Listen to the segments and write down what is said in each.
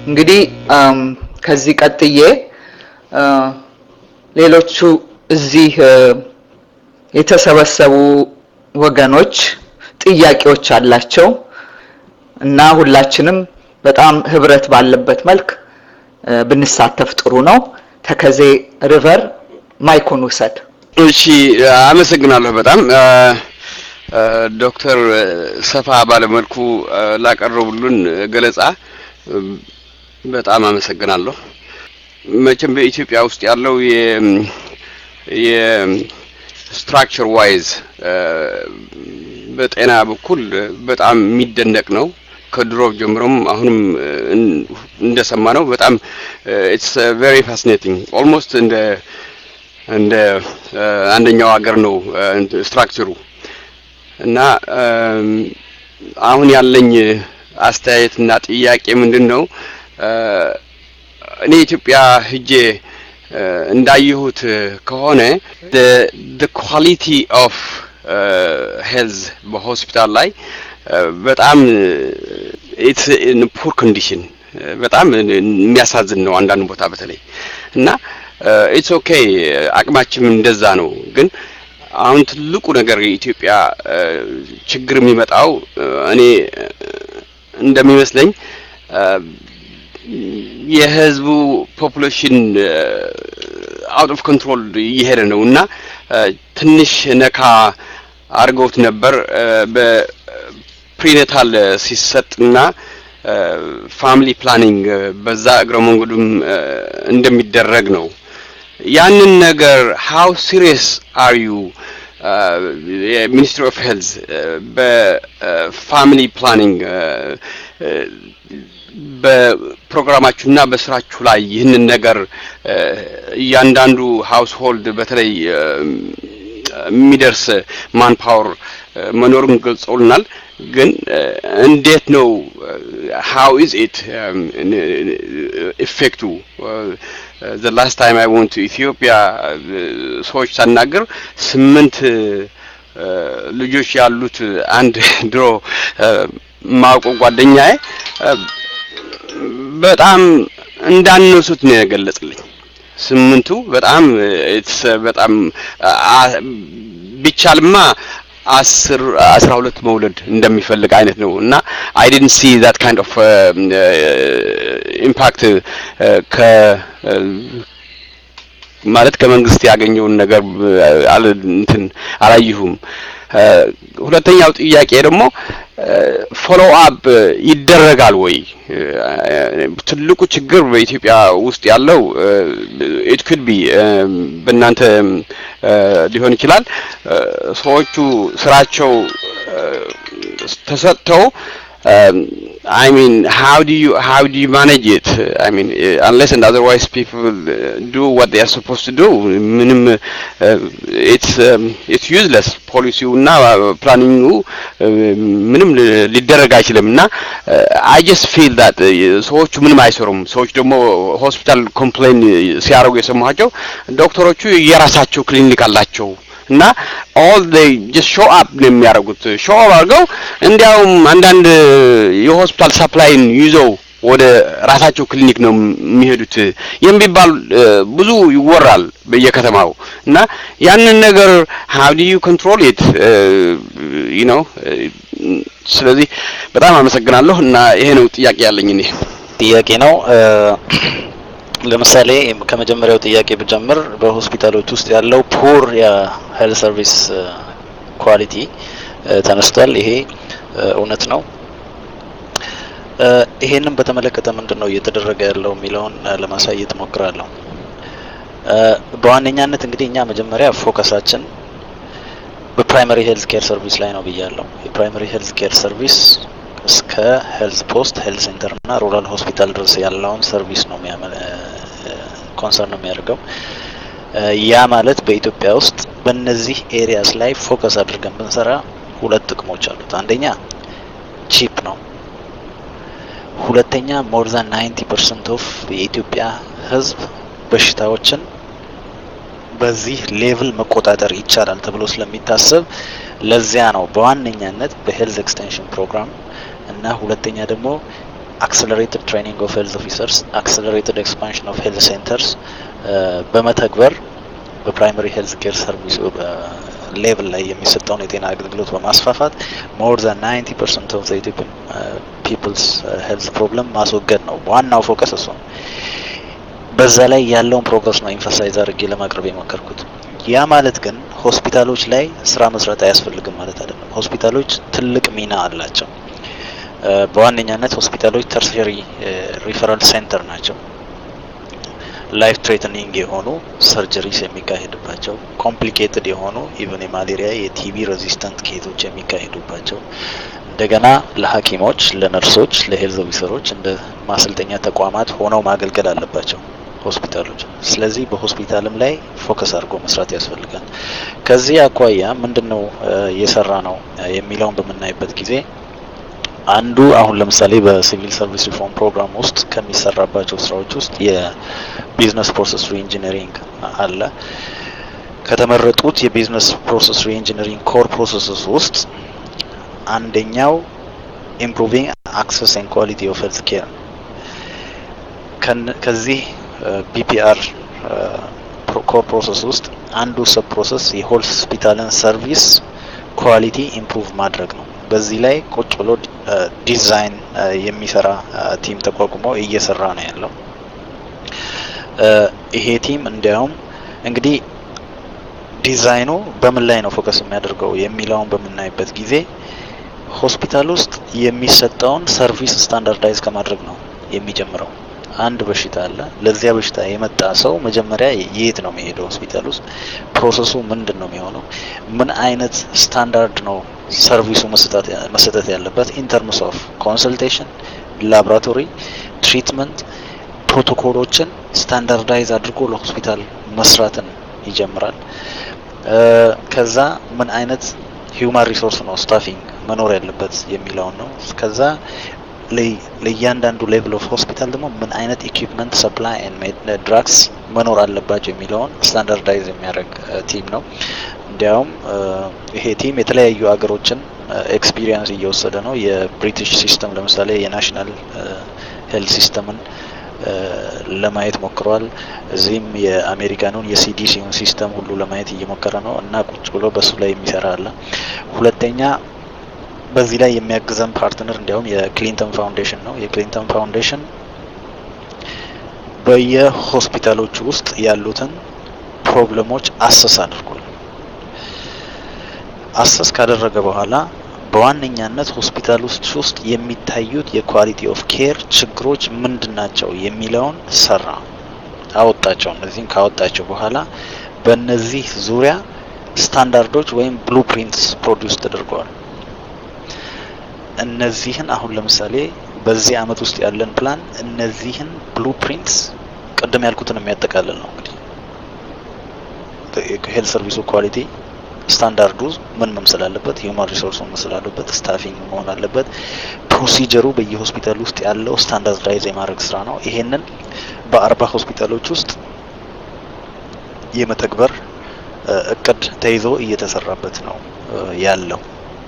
እንግዲህ ከዚህ ቀጥዬ ሌሎቹ እዚህ የተሰበሰቡ ወገኖች ጥያቄዎች አላቸው እና ሁላችንም በጣም ህብረት ባለበት መልክ ብንሳተፍ ጥሩ ነው። ተከዜ ሪቨር ማይኩን ውሰድ። እሺ፣ አመሰግናለሁ በጣም ዶክተር ሰፋ ባለመልኩ ላቀረቡልን ገለጻ በጣም አመሰግናለሁ። መቼም በኢትዮጵያ ውስጥ ያለው የስትራክቸር ዋይዝ በጤና በኩል በጣም የሚደነቅ ነው። ከድሮ ጀምሮም አሁንም እንደሰማ ነው በጣም ኢትስ ቬሪ ፋሲኔቲንግ ኦልሞስት እንደ እንደ አንደኛው ሀገር ነው ስትራክቸሩ እና አሁን ያለኝ አስተያየትና ጥያቄ ምንድን ነው? እኔ ኢትዮጵያ ሂጄ እንዳየሁት ከሆነ the quality of ሄልዝ በሆስፒታል ላይ በጣም ኢትስ ኢን ፑር ኮንዲሽን በጣም የሚያሳዝን ነው አንዳንድ ቦታ በተለይ እና ኢትስ ኦኬ አቅማችም እንደዛ ነው ግን አሁን ትልቁ ነገር የኢትዮጵያ ችግር የሚመጣው እኔ እንደሚመስለኝ የህዝቡ ፖፑሌሽን አውት ኦፍ ኮንትሮል እየሄደ ነው እና ትንሽ ነካ አድርገውት ነበር በፕሪኔታል ሲሰጥና ፋሚሊ ፕላኒንግ በዛ እግረ መንገዱም እንደሚደረግ ነው። ያንን ነገር ሃው ሲሪየስ አር ዩ የሚኒስትሪ ኦፍ ሄልዝ በፋሚሊ ፕላኒንግ በፕሮግራማችሁና በስራችሁ ላይ ይህንን ነገር እያንዳንዱ ሃውስሆልድ በተለይ የሚደርስ ማን ፓወር መኖሩን ገልጸውልናል። ግን እንዴት ነው ሃው ኢዝ ኢት ኢፌክቱ ዘ ላስት ታይም አይ ወንት ኢትዮጵያ ሰዎች ሳናገር ስምንት ልጆች ያሉት አንድ ድሮ ማውቀው ጓደኛዬ በጣም እንዳነሱት ነው የገለጽልኝ። ስምንቱ በጣም በጣም ቢቻልማ አስር አስራ ሁለት መውለድ እንደሚፈልግ አይነት ነው እና አይ ዲድንት ሲ ዛት ካይንድ ኦፍ ኢምፓክት ከ ማለት ከመንግስት ያገኘውን ነገር አለ እንትን አላየሁም። ሁለተኛው ጥያቄ ደግሞ ፎሎ አፕ ይደረጋል ወይ? ትልቁ ችግር በኢትዮጵያ ውስጥ ያለው ኢት ኩድ ቢ በእናንተ ሊሆን ይችላል። ሰዎቹ ስራቸው ተሰጥተው I mean, how do you how do you manage it? I mean, uh, unless and otherwise people uh, do what they are supposed to do. ምንም it's um, it's useless ፖሊሲው እና ፕላኒንጉ ምንም ሊደረግ አይችልም እና አይ ጀስት ፊል ዳት ሰዎቹ ምንም አይሰሩም። ሰዎች ደግሞ ሆስፒታል ኮምፕሌን ሲያደርጉ የሰማኋቸው ዶክተሮቹ የራሳቸው ክሊኒክ አላቸው እና ኦል ዴይ ጀስት ሾው አፕ ነው የሚያደርጉት። ሾው አፕ አድርገው እንዲያውም አንዳንድ የሆስፒታል ሰፕላይን ይዘው ወደ ራሳቸው ክሊኒክ ነው የሚሄዱት የሚባል ብዙ ይወራል በየከተማው እና ያንን ነገር ሃው ዱ ዩ ኮንትሮል ኢት ዩ ኖ ስለዚህ በጣም አመሰግናለሁ እና ይሄ ነው ጥያቄ ያለኝ እኔ ጥያቄ ነው ለምሳሌ ከመጀመሪያው ጥያቄ ብጀምር በሆስፒታሎች ውስጥ ያለው ፑር የሄልት ሰርቪስ ኳሊቲ ተነስቷል። ይሄ እውነት ነው። ይሄንን በተመለከተ ምንድን ነው እየተደረገ ያለው የሚለውን ለማሳየት ሞክራለሁ። በዋነኛነት እንግዲህ እኛ መጀመሪያ ፎከሳችን በፕራይመሪ ሄልት ኬር ሰርቪስ ላይ ነው ብያለሁ። የፕራይመሪ ሄልት ኬር ሰርቪስ እስከ ሄልት ፖስት ሄልት ሴንተር እና ሩራል ሆስፒታል ድረስ ያለውን ሰርቪስ ነው ኮንሰርን ነው የሚያደርገው። ያ ማለት በኢትዮጵያ ውስጥ በእነዚህ ኤሪያስ ላይ ፎከስ አድርገን ብንሰራ ሁለት ጥቅሞች አሉት። አንደኛ ቺፕ ነው። ሁለተኛ ሞር ዛን ናይንቲ ፐርሰንት ኦፍ የኢትዮጵያ ሕዝብ በሽታዎችን በዚህ ሌቭል መቆጣጠር ይቻላል ተብሎ ስለሚታሰብ ለዚያ ነው በዋነኛነት በሄልዝ ኤክስቴንሽን ፕሮግራም እና ሁለተኛ ደግሞ አክሰለሬትድ ትሬኒንግ ኦፍ ሄልዝ ኦፊሰርስ፣ አክሰለሬትድ ኤክስፓንሽን ኦፍ ሄልዝ ሴንተርስ በመተግበር በፕራይመሪ ሄልዝ ኬር ሰርቪስ ሌቭል ላይ የሚሰጠውን የጤና አገልግሎት በማስፋፋት ሞር ዛን 90 ፐርሰንት ኦፍ ኢትዮጵያን ፒፕልስ ሄልዝ ፕሮብለም ማስወገድ ነው ዋናው ፎከስ እሱ ነው። በዛ ላይ ያለውን ፕሮግረስ ነው ኢንፈሳይዝ አድርጌ ለማቅረብ የሞከርኩት። ያ ማለት ግን ሆስፒታሎች ላይ ስራ መስራት አያስፈልግም ማለት አይደለም። ሆስፒታሎች ትልቅ ሚና አላቸው። በዋነኛነት ሆስፒታሎች ተርሸሪ ሪፈራል ሴንተር ናቸው። ላይፍ ትሬትኒንግ የሆኑ ሰርጀሪስ የሚካሄድባቸው ኮምፕሊኬትድ የሆኑ ኢቨን የማሌሪያ የቲቢ ሬዚስተንት ኬዞች የሚካሄዱባቸው እንደገና ለሐኪሞች፣ ለነርሶች፣ ለሄልዝ ኦፊሰሮች እንደ ማሰልጠኛ ተቋማት ሆነው ማገልገል አለባቸው ሆስፒታሎች። ስለዚህ በሆስፒታልም ላይ ፎከስ አድርጎ መስራት ያስፈልጋል። ከዚህ አኳያ ምንድን ነው እየሰራ ነው የሚለውን በምናይበት ጊዜ አንዱ አሁን ለምሳሌ በሲቪል ሰርቪስ ሪፎርም ፕሮግራም ውስጥ ከሚሰራባቸው ስራዎች ውስጥ የቢዝነስ ፕሮሰስ ሪኢንጂነሪንግ አለ። ከተመረጡት የቢዝነስ ፕሮሰስ ሪኢንጂነሪንግ ኮር ፕሮሰስስ ውስጥ አንደኛው ኢምፕሩቪንግ አክሰስ ኤንድ ኳሊቲ ኦፍ ሄልት ኬር ከዚህ ቢፒአር ኮር ፕሮሰስ ውስጥ አንዱ ሰብ ፕሮሰስ የሆስፒታልን ሰርቪስ ኳሊቲ ኢምፕሩቭ ማድረግ ነው። በዚህ ላይ ቁጭ ብሎ ዲዛይን የሚሰራ ቲም ተቋቁሞ እየሰራ ነው ያለው። ይሄ ቲም እንዲያውም እንግዲህ ዲዛይኑ በምን ላይ ነው ፎከስ የሚያደርገው የሚለውን በምናይበት ጊዜ ሆስፒታል ውስጥ የሚሰጠውን ሰርቪስ ስታንዳርዳይዝ ከማድረግ ነው የሚጀምረው። አንድ በሽታ አለ። ለዚያ በሽታ የመጣ ሰው መጀመሪያ የት ነው የሚሄደው? ሆስፒታል ውስጥ ፕሮሰሱ ምንድን ነው የሚሆነው? ምን አይነት ስታንዳርድ ነው ሰርቪሱ መሰጠት ያለበት? ኢንተርምስ ኦፍ ኮንሰልቴሽን፣ ላቦራቶሪ፣ ትሪትመንት ፕሮቶኮሎችን ስታንዳርዳይዝ አድርጎ ለሆስፒታል መስራትን ይጀምራል። ከዛ ምን አይነት ሂውማን ሪሶርስ ነው ስታፊንግ መኖር ያለበት የሚለውን ነው። ከዛ ለእያንዳንዱ ሌቭል ኦፍ ሆስፒታል ደግሞ ምን አይነት ኢኩፕመንት ሰፕላይ ድራግስ መኖር አለባቸው የሚለውን ስታንዳርዳይዝ የሚያደርግ ቲም ነው። እንዲያውም ይሄ ቲም የተለያዩ ሀገሮችን ኤክስፒሪየንስ እየወሰደ ነው። የብሪቲሽ ሲስተም ለምሳሌ የናሽናል ሄልት ሲስተምን ለማየት ሞክሯል። እዚህም የአሜሪካኑን የሲዲሲውን ሲስተም ሁሉ ለማየት እየሞከረ ነው እና ቁጭ ብሎ በሱ ላይ የሚሰራ አለ። ሁለተኛ በዚህ ላይ የሚያግዘን ፓርትነር እንዲያውም የክሊንተን ፋውንዴሽን ነው። የክሊንተን ፋውንዴሽን በየሆስፒታሎቹ ውስጥ ያሉትን ፕሮብለሞች አሰስ አድርጓል። አሰስ ካደረገ በኋላ በዋነኛነት ሆስፒታል ውስጥ ውስጥ የሚታዩት የኳሊቲ ኦፍ ኬር ችግሮች ምንድን ናቸው የሚለውን ሰራ፣ አወጣቸው። እነዚህም ካወጣቸው በኋላ በእነዚህ ዙሪያ ስታንዳርዶች ወይም ብሉፕሪንትስ ፕሮዲውስ ተደርገዋል። እነዚህን አሁን ለምሳሌ በዚህ አመት ውስጥ ያለን ፕላን እነዚህን ብሉፕሪንትስ ቅድም ያልኩትን የሚያጠቃልል ነው። እንግዲህ ሄልት ሰርቪሱ ኳሊቲ ስታንዳርዱ ምን መምሰል አለበት፣ ሂውማን ሪሶርስ መምሰል አለበት፣ ስታፊንግ መሆን አለበት፣ ፕሮሲጀሩ በየሆስፒታል ውስጥ ያለው ስታንዳርዳይዝ የማድረግ ስራ ነው። ይሄንን በአርባ ሆስፒታሎች ውስጥ የመተግበር እቅድ ተይዞ እየተሰራበት ነው ያለው።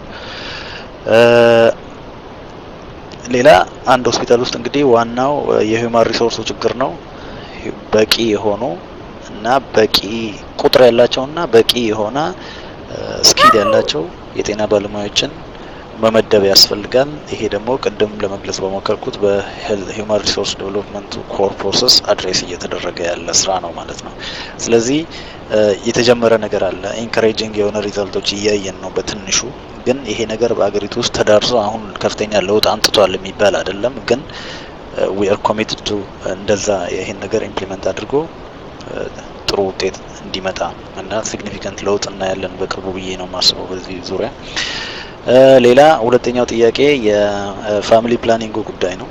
ሌላ አንድ ሆስፒታል ውስጥ እንግዲህ ዋናው የሂውማን ሪሶርሱ ችግር ነው። በቂ የሆኑ እና በቂ ቁጥር ያላቸውና በቂ የሆነ ስኪል ያላቸው የጤና ባለሙያዎችን መመደብ ያስፈልጋል። ይሄ ደግሞ ቅድም ለመግለጽ በሞከርኩት በሂውማን ሪሶርስ ዴቨሎፕመንት ኮር ፕሮሰስ አድሬስ እየተደረገ ያለ ስራ ነው ማለት ነው። ስለዚህ የተጀመረ ነገር አለ። ኢንካሬጂንግ የሆነ ሪዛልቶች እያየን ነው በትንሹ ግን ይሄ ነገር በአገሪቱ ውስጥ ተዳርሶ አሁን ከፍተኛ ለውጥ አምጥቷል የሚባል አይደለም። ግን ዊ አር ኮሚትድ ቱ እንደዛ ይሄን ነገር ኢምፕሊመንት አድርጎ ጥሩ ውጤት እንዲመጣ እና ሲግኒፊካንት ለውጥ እናያለን በቅርቡ ብዬ ነው የማስበው በዚህ ዙሪያ። ሌላ ሁለተኛው ጥያቄ የፋሚሊ ፕላኒንጉ ጉዳይ ነው።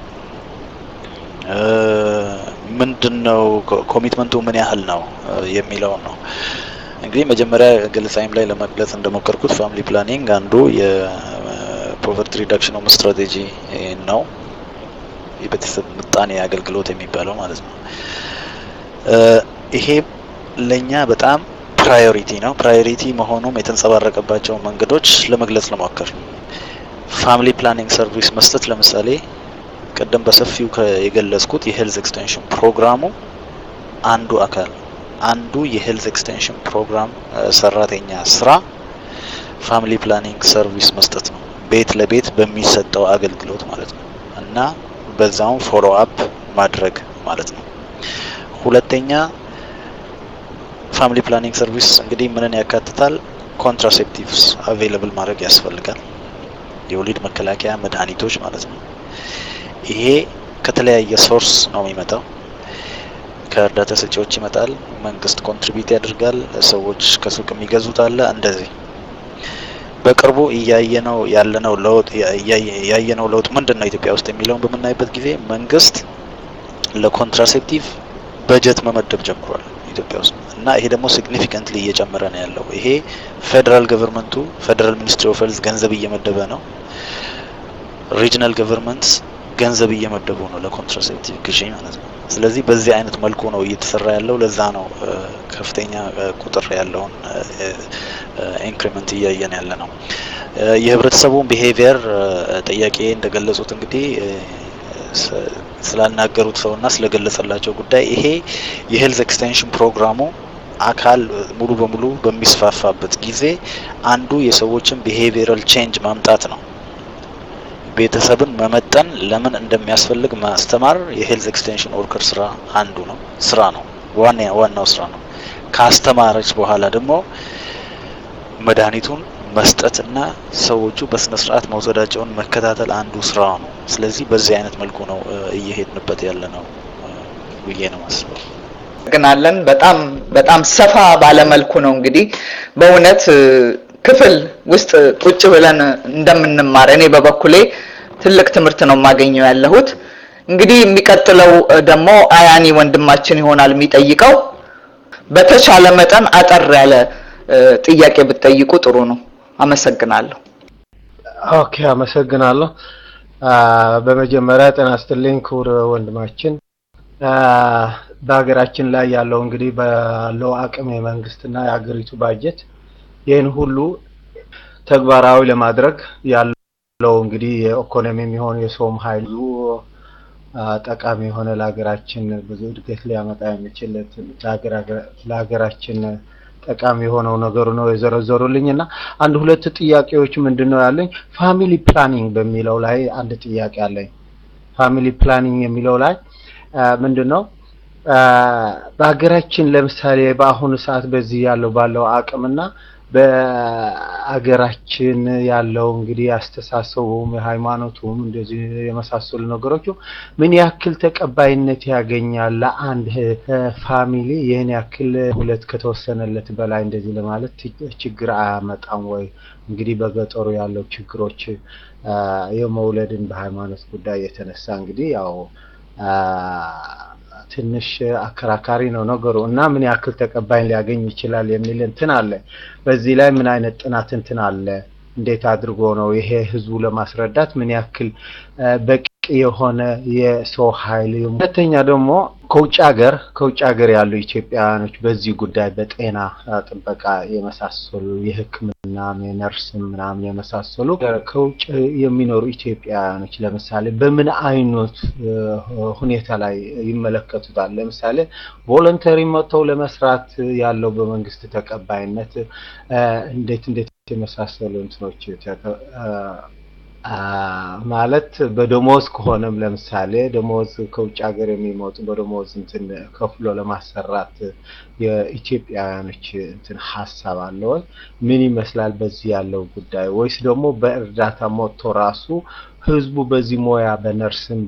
ምንድን ነው ኮሚትመንቱ ምን ያህል ነው የሚለውን ነው። እንግዲህ መጀመሪያ ገለጻይም ላይ ለመግለጽ እንደሞከርኩት ፋሚሊ ፕላኒንግ አንዱ የፖቨርቲ ሪዳክሽን ኦፍ ስትራቴጂ ነው። የቤተሰብ ምጣኔ አገልግሎት የሚባለው ማለት ነው። ይሄ ለእኛ በጣም ፕራዮሪቲ ነው። ፕራዮሪቲ መሆኑም የተንጸባረቀባቸው መንገዶች ለመግለጽ ለሞከር ፋሚሊ ፕላኒንግ ሰርቪስ መስጠት ለምሳሌ ቅድም በሰፊው የገለጽኩት የሄልዝ ኤክስቴንሽን ፕሮግራሙ አንዱ አካል አንዱ የሄልዝ ኤክስቴንሽን ፕሮግራም ሰራተኛ ስራ ፋሚሊ ፕላኒንግ ሰርቪስ መስጠት ነው፣ ቤት ለቤት በሚሰጠው አገልግሎት ማለት ነው እና በዛውም ፎሎ አፕ ማድረግ ማለት ነው። ሁለተኛ ፋሚሊ ፕላኒንግ ሰርቪስ እንግዲህ ምንን ያካትታል? ኮንትራሴፕቲቭስ አቬይለብል ማድረግ ያስፈልጋል። የወሊድ መከላከያ መድኃኒቶች ማለት ነው። ይሄ ከተለያየ ሶርስ ነው የሚመጣው። ከእርዳታ ሰጪዎች ይመጣል። መንግስት ኮንትሪቢዩት ያደርጋል። ሰዎች ከሱቅ የሚገዙት አለ። እንደዚህ በቅርቡ እያየነው ያለነው ለውጥ ያየነው ለውጥ ምንድን ነው ኢትዮጵያ ውስጥ የሚለውን በምናይበት ጊዜ መንግስት ለኮንትራሴፕቲቭ በጀት መመደብ ጀምሯል ኢትዮጵያ ውስጥ እና ይሄ ደግሞ ሲግኒፊካንትሊ እየጨመረ ነው ያለው። ይሄ ፌዴራል ገቨርንመንቱ ፌዴራል ሚኒስትሪ ኦፍ ሄልዝ ገንዘብ እየመደበ ነው። ሪጅናል ገቨርንመንትስ ገንዘብ እየመደቡ ነው ለኮንትራሴፕቲቭ ግዢ ማለት ነው። ስለዚህ በዚህ አይነት መልኩ ነው እየተሰራ ያለው። ለዛ ነው ከፍተኛ ቁጥር ያለውን ኢንክሪመንት እያየን ያለ ነው። የህብረተሰቡን ቢሄቪየር ጥያቄ እንደገለጹት እንግዲህ ስላናገሩት ሰውና ስለገለጸላቸው ጉዳይ ይሄ የሄልዝ ኤክስቴንሽን ፕሮግራሙ አካል ሙሉ በሙሉ በሚስፋፋበት ጊዜ አንዱ የሰዎችን ቢሄቪየራል ቼንጅ ማምጣት ነው። ቤተሰብን መመጠን ለምን እንደሚያስፈልግ ማስተማር የሄልዝ ኤክስቴንሽን ወርከር ስራ አንዱ ነው ስራ ነው ዋና ዋናው ስራ ነው። ካስተማረች በኋላ ደግሞ መድኃኒቱን መስጠትና ሰዎቹ በስነ ስርዓት መውሰዳቸውን መከታተል አንዱ ስራ ነው። ስለዚህ በዚህ አይነት መልኩ ነው እየሄድንበት ያለ ነው ብዬ ነው ማስበው። ግናለን በጣም በጣም ሰፋ ባለመልኩ ነው እንግዲህ በእውነት ክፍል ውስጥ ቁጭ ብለን እንደምንማር እኔ በበኩሌ ትልቅ ትምህርት ነው የማገኘው ያለሁት። እንግዲህ የሚቀጥለው ደግሞ አያኒ ወንድማችን ይሆናል የሚጠይቀው። በተቻለ መጠን አጠር ያለ ጥያቄ ብትጠይቁ ጥሩ ነው። አመሰግናለሁ። ኦኬ፣ አመሰግናለሁ። በመጀመሪያ ጤና ይስጥልኝ ክቡር ወንድማችን። በሀገራችን ላይ ያለው እንግዲህ ባለው አቅም የመንግስትና የሀገሪቱ ባጀት ይህን ሁሉ ተግባራዊ ለማድረግ ያለው እንግዲህ የኢኮኖሚ የሚሆን የሰውም ኃይሉ ጠቃሚ የሆነ ለሀገራችን ብዙ እድገት ሊያመጣ የሚችል ለሀገራችን ጠቃሚ የሆነው ነገሩ ነው የዘረዘሩልኝ እና አንድ ሁለት ጥያቄዎች ምንድን ነው ያለኝ ፋሚሊ ፕላኒንግ በሚለው ላይ አንድ ጥያቄ አለኝ። ፋሚሊ ፕላኒንግ የሚለው ላይ ምንድን ነው በሀገራችን ለምሳሌ በአሁኑ ሰዓት በዚህ ያለው ባለው አቅምና በአገራችን ያለው እንግዲህ አስተሳሰቡም የሃይማኖቱም እንደዚህ የመሳሰሉ ነገሮች ምን ያክል ተቀባይነት ያገኛል? ለአንድ ፋሚሊ ይህን ያክል ሁለት ከተወሰነለት በላይ እንደዚህ ለማለት ችግር አያመጣም ወይ? እንግዲህ በገጠሩ ያለው ችግሮች የመውለድን በሃይማኖት ጉዳይ የተነሳ እንግዲህ ያው ትንሽ አከራካሪ ነው ነገሩ እና ምን ያክል ተቀባይ ሊያገኝ ይችላል የሚል እንትን አለ። በዚህ ላይ ምን አይነት ጥናት እንትን አለ? እንዴት አድርጎ ነው ይሄ ህዝቡ ለማስረዳት ምን ያክል በቂ የሆነ የሰው ኃይል። ሁለተኛ ደግሞ ከውጭ ሀገር ከውጭ ሀገር ያሉ ኢትዮጵያውያኖች በዚህ ጉዳይ በጤና ጥበቃ የመሳሰሉ የሕክምና የነርስም ምናምን የመሳሰሉ ከውጭ የሚኖሩ ኢትዮጵያውያኖች ለምሳሌ በምን አይነት ሁኔታ ላይ ይመለከቱታል? ለምሳሌ ቮለንተሪ መጥተው ለመስራት ያለው በመንግስት ተቀባይነት እንዴት እንዴት የመሳሰሉ እንትኖች ማለት በደሞዝ ከሆነም ለምሳሌ ደሞዝ ከውጭ ሀገር የሚመጡ በደሞዝ እንትን ከፍሎ ለማሰራት የኢትዮጵያውያኖች እንትን ሀሳብ አለ ወይ? ምን ይመስላል በዚህ ያለው ጉዳይ? ወይስ ደግሞ በእርዳታ መጥቶ ራሱ ህዝቡ በዚህ ሙያ በነርስም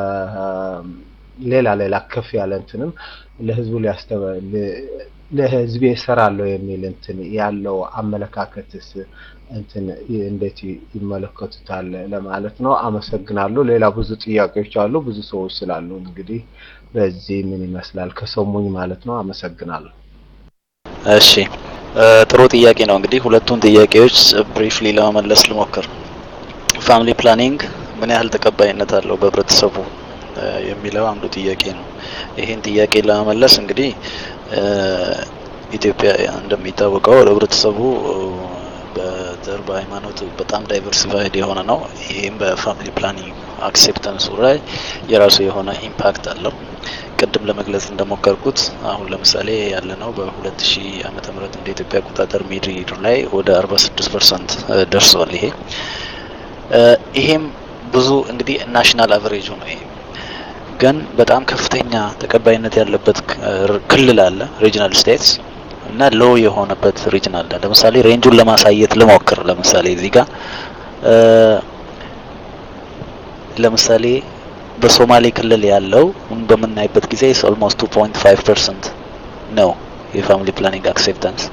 በሌላ ሌላ ከፍ ያለ እንትንም ለህዝቡ ሊያስተበ ለህዝቤ እሰራለሁ የሚል እንትን ያለው አመለካከትስ እንትን እንዴት ይመለከቱታል ለማለት ነው። አመሰግናለሁ። ሌላ ብዙ ጥያቄዎች አሉ፣ ብዙ ሰዎች ስላሉ እንግዲህ በዚህ ምን ይመስላል ከሰሙኝ ማለት ነው። አመሰግናለሁ። እሺ ጥሩ ጥያቄ ነው። እንግዲህ ሁለቱን ጥያቄዎች ብሪፍሊ ለመመለስ ልሞክር። ፋሚሊ ፕላኒንግ ምን ያህል ተቀባይነት አለው በህብረተሰቡ የሚለው አንዱ ጥያቄ ነው። ይህን ጥያቄ ለመመለስ እንግዲህ ኢትዮጵያ እንደሚታወቀው ህብረተሰቡ በዘር በሃይማኖት በጣም ዳይቨርሲፋይድ የሆነ ነው። ይህም በፋሚሊ ፕላኒንግ አክሴፕተንሱ ላይ የራሱ የሆነ ኢምፓክት አለው። ቅድም ለመግለጽ እንደሞከርኩት አሁን ለምሳሌ ያለ ነው በሁለት ሺህ ዓመተ ምህረት እንደ ኢትዮጵያ አቆጣጠር ሚድር ላይ ወደ አርባ ስድስት ፐርሰንት ደርሷል። ይሄ ይሄም ብዙ እንግዲህ ናሽናል አቨሬጁ ነው። ይሄ ግን በጣም ከፍተኛ ተቀባይነት ያለበት ክልል አለ ሪጅናል ስቴትስ እና ሎ የሆነበት ሪጅን አለ። ለምሳሌ ሬንጁን ለማሳየት ልሞክር። ለምሳሌ እዚህ ጋር ለምሳሌ በሶማሌ ክልል ያለው በምናይበት ጊዜ ኦልሞስት ቱ ፖይንት ፋይቭ ፐርሰንት ነው የፋሚሊ ፕላኒንግ አክሴፕታንስ።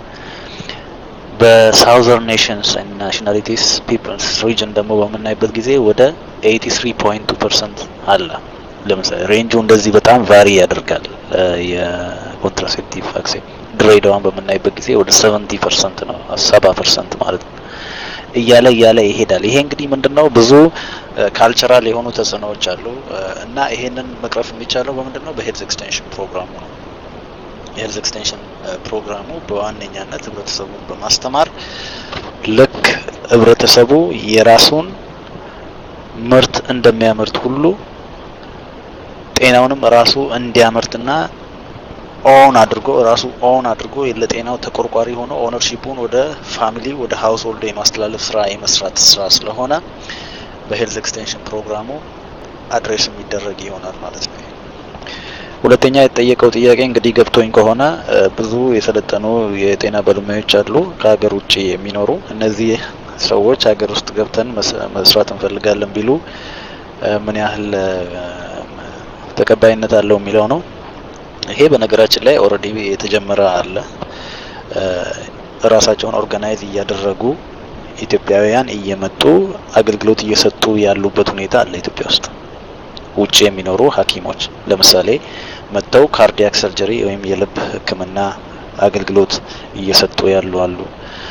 በሳውዘርን ኔሽንስ ኤንድ ናሽናሊቲስ ፒፕልስ ሪጅን ደግሞ በምናይበት ጊዜ ወደ ኤይቲ ስሪ ፖይንት ቱ ፐርሰንት አለ። ለምሳሌ ሬንጁ እንደዚህ በጣም ቫሪ ያደርጋል። የኮንትራሴፕቲቭ አክሴፕት ድሬዳዋን በምናይበት ጊዜ ወደ ሰቨንቲ ፐርሰንት ነው፣ ሰባ ፐርሰንት ማለት ነው። እያለ እያለ ይሄዳል። ይሄ እንግዲህ ምንድነው ብዙ ካልቸራል የሆኑ ተጽዕኖዎች አሉ እና ይሄንን መቅረፍ የሚቻለው በምንድነው በሄልዝ ኤክስቴንሽን ፕሮግራሙ ነው። የሄልዝ ኤክስቴንሽን ፕሮግራሙ በዋነኛነት ህብረተሰቡን በማስተማር ልክ ህብረተሰቡ የራሱን ምርት እንደሚያመርት ሁሉ ጤናውንም ራሱ እንዲያመርትና ኦን አድርጎ ራሱ ኦን አድርጎ ለጤናው ተቆርቋሪ ሆኖ ኦነርሺፑን ወደ ፋሚሊ ወደ ሀውስሆልድ የማስተላለፍ ስራ የመስራት ስራ ስለሆነ በሄልዝ ኤክስቴንሽን ፕሮግራሙ አድሬስ የሚደረግ ይሆናል ማለት ነው። ሁለተኛ የተጠየቀው ጥያቄ እንግዲህ ገብቶኝ ከሆነ ብዙ የሰለጠኑ የጤና ባለሙያዎች አሉ ከሀገር ውጭ የሚኖሩ እነዚህ ሰዎች ሀገር ውስጥ ገብተን መስራት እንፈልጋለን ቢሉ ምን ያህል ተቀባይነት አለው የሚለው ነው። ይሄ በነገራችን ላይ ኦልሬዲ የተጀመረ አለ። ራሳቸውን ኦርጋናይዝ እያደረጉ ኢትዮጵያውያን እየመጡ አገልግሎት እየሰጡ ያሉበት ሁኔታ አለ ኢትዮጵያ ውስጥ። ውጭ የሚኖሩ ሐኪሞች ለምሳሌ መጥተው ካርዲያክ ሰርጀሪ ወይም የልብ ሕክምና አገልግሎት እየሰጡ ያሉ አሉ።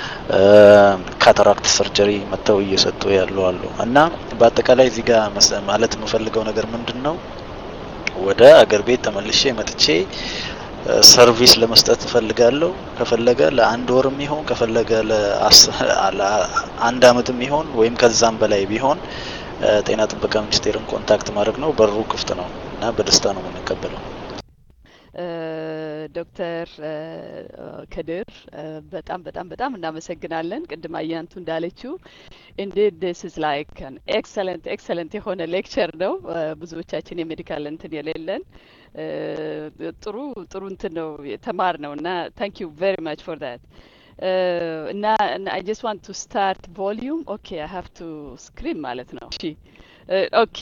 ካታራክት ሰርጀሪ መጥተው እየሰጡ ያሉ አሉ እና በአጠቃላይ እዚህ ጋር ማለት የምፈልገው ነገር ምንድን ነው ወደ አገር ቤት ተመልሼ መጥቼ ሰርቪስ ለመስጠት እፈልጋለሁ። ከፈለገ ለአንድ ወርም ይሆን ከፈለገ ለአንድ አመትም ይሆን ወይም ከዛም በላይ ቢሆን ጤና ጥበቃ ሚኒስቴርን ኮንታክት ማድረግ ነው። በሩ ክፍት ነው እና በደስታ ነው የምንቀበለው። ዶክተር ከድር በጣም በጣም በጣም እናመሰግናለን። ቅድም አያንቱ እንዳለችው ኢንዲድ ዲስ ኢዝ ላይክ አን ኤክሰለንት ኤክሰለንት የሆነ ሌክቸር ነው። ብዙዎቻችን የሜዲካል እንትን የሌለን ጥሩ ጥሩ እንትን ነው የተማር ነው እና ታንክ ዩ ቬሪ ማች ፎር ዳት እና አይ ጀስት ዋንት ቱ ስታርት ቮሊዩም ኦኬ አይ ሃቭ ቱ ስክሪን ማለት ነው። እሺ ኦኬ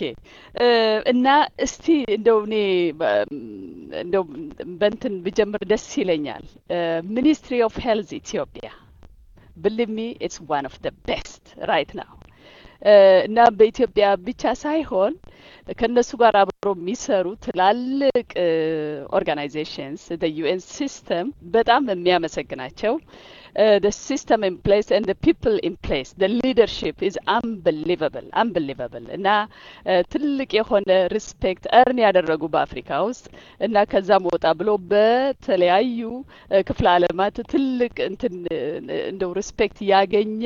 እና እስቲ እንደው እኔ እንደው በንትን ብጀምር ደስ ይለኛል። ሚኒስትሪ ኦፍ ሄልዝ ኢትዮጵያ ብሊቭ ሚ ኢትስ ዋን ኦፍ ደ ቤስት ራይት ናው እና በኢትዮጵያ ብቻ ሳይሆን ከእነሱ ጋር አብሮ የሚሰሩ ትላልቅ ኦርጋናይዜሽንስ ዩኤን ሲስተም በጣም የሚያመሰግናቸው the system in place and the people in place the leadership is unbelievable unbelievable እና ትልቅ የሆነ ሪስፔክት እርን ያደረጉ በአፍሪካ ውስጥ እና ከዛም ወጣ ብሎ በተለያዩ ክፍለ ዓለማት ትልቅ እንትን እንደው ሪስፔክት ያገኘ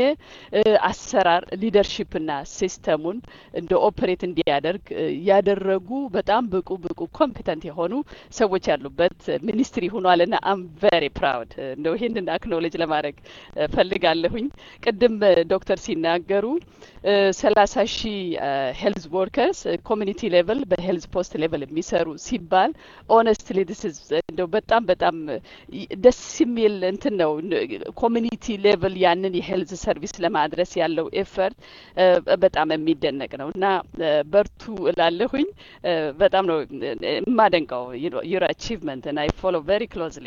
አሰራር ሊደርሽፕና ሲስተሙን እንደ ኦፕሬት እንዲያደርግ ያደረጉ በጣም ብቁ ብቁ ኮምፒተንት የሆኑ ሰዎች ያሉበት ሚኒስትሪ ሆኗል እና አም ቬሪ ፕራውድ እንደው ይህንን አክኖሌጅ ለማድረግ ፈልጋለሁኝ። ቅድም ዶክተር ሲናገሩ ሰላሳ ሺህ ሄልዝ ወርከርስ ኮሚኒቲ ሌቭል በሄልዝ ፖስት ሌቭል የሚሰሩ ሲባል ኦነስትሊ ዲስ ኢዝ እንደው በጣም በጣም ደስ የሚል እንትን ነው። ኮሚኒቲ ሌቭል ያንን የሄልዝ ሰርቪስ ለማድረስ ያለው ኤፈርት በጣም የሚደነቅ ነው እና በርቱ እላለሁኝ። በጣም ነው የማደንቀው ዩር አቺቭመንት እና አይ ፎሎ ቬሪ ክሎዝሊ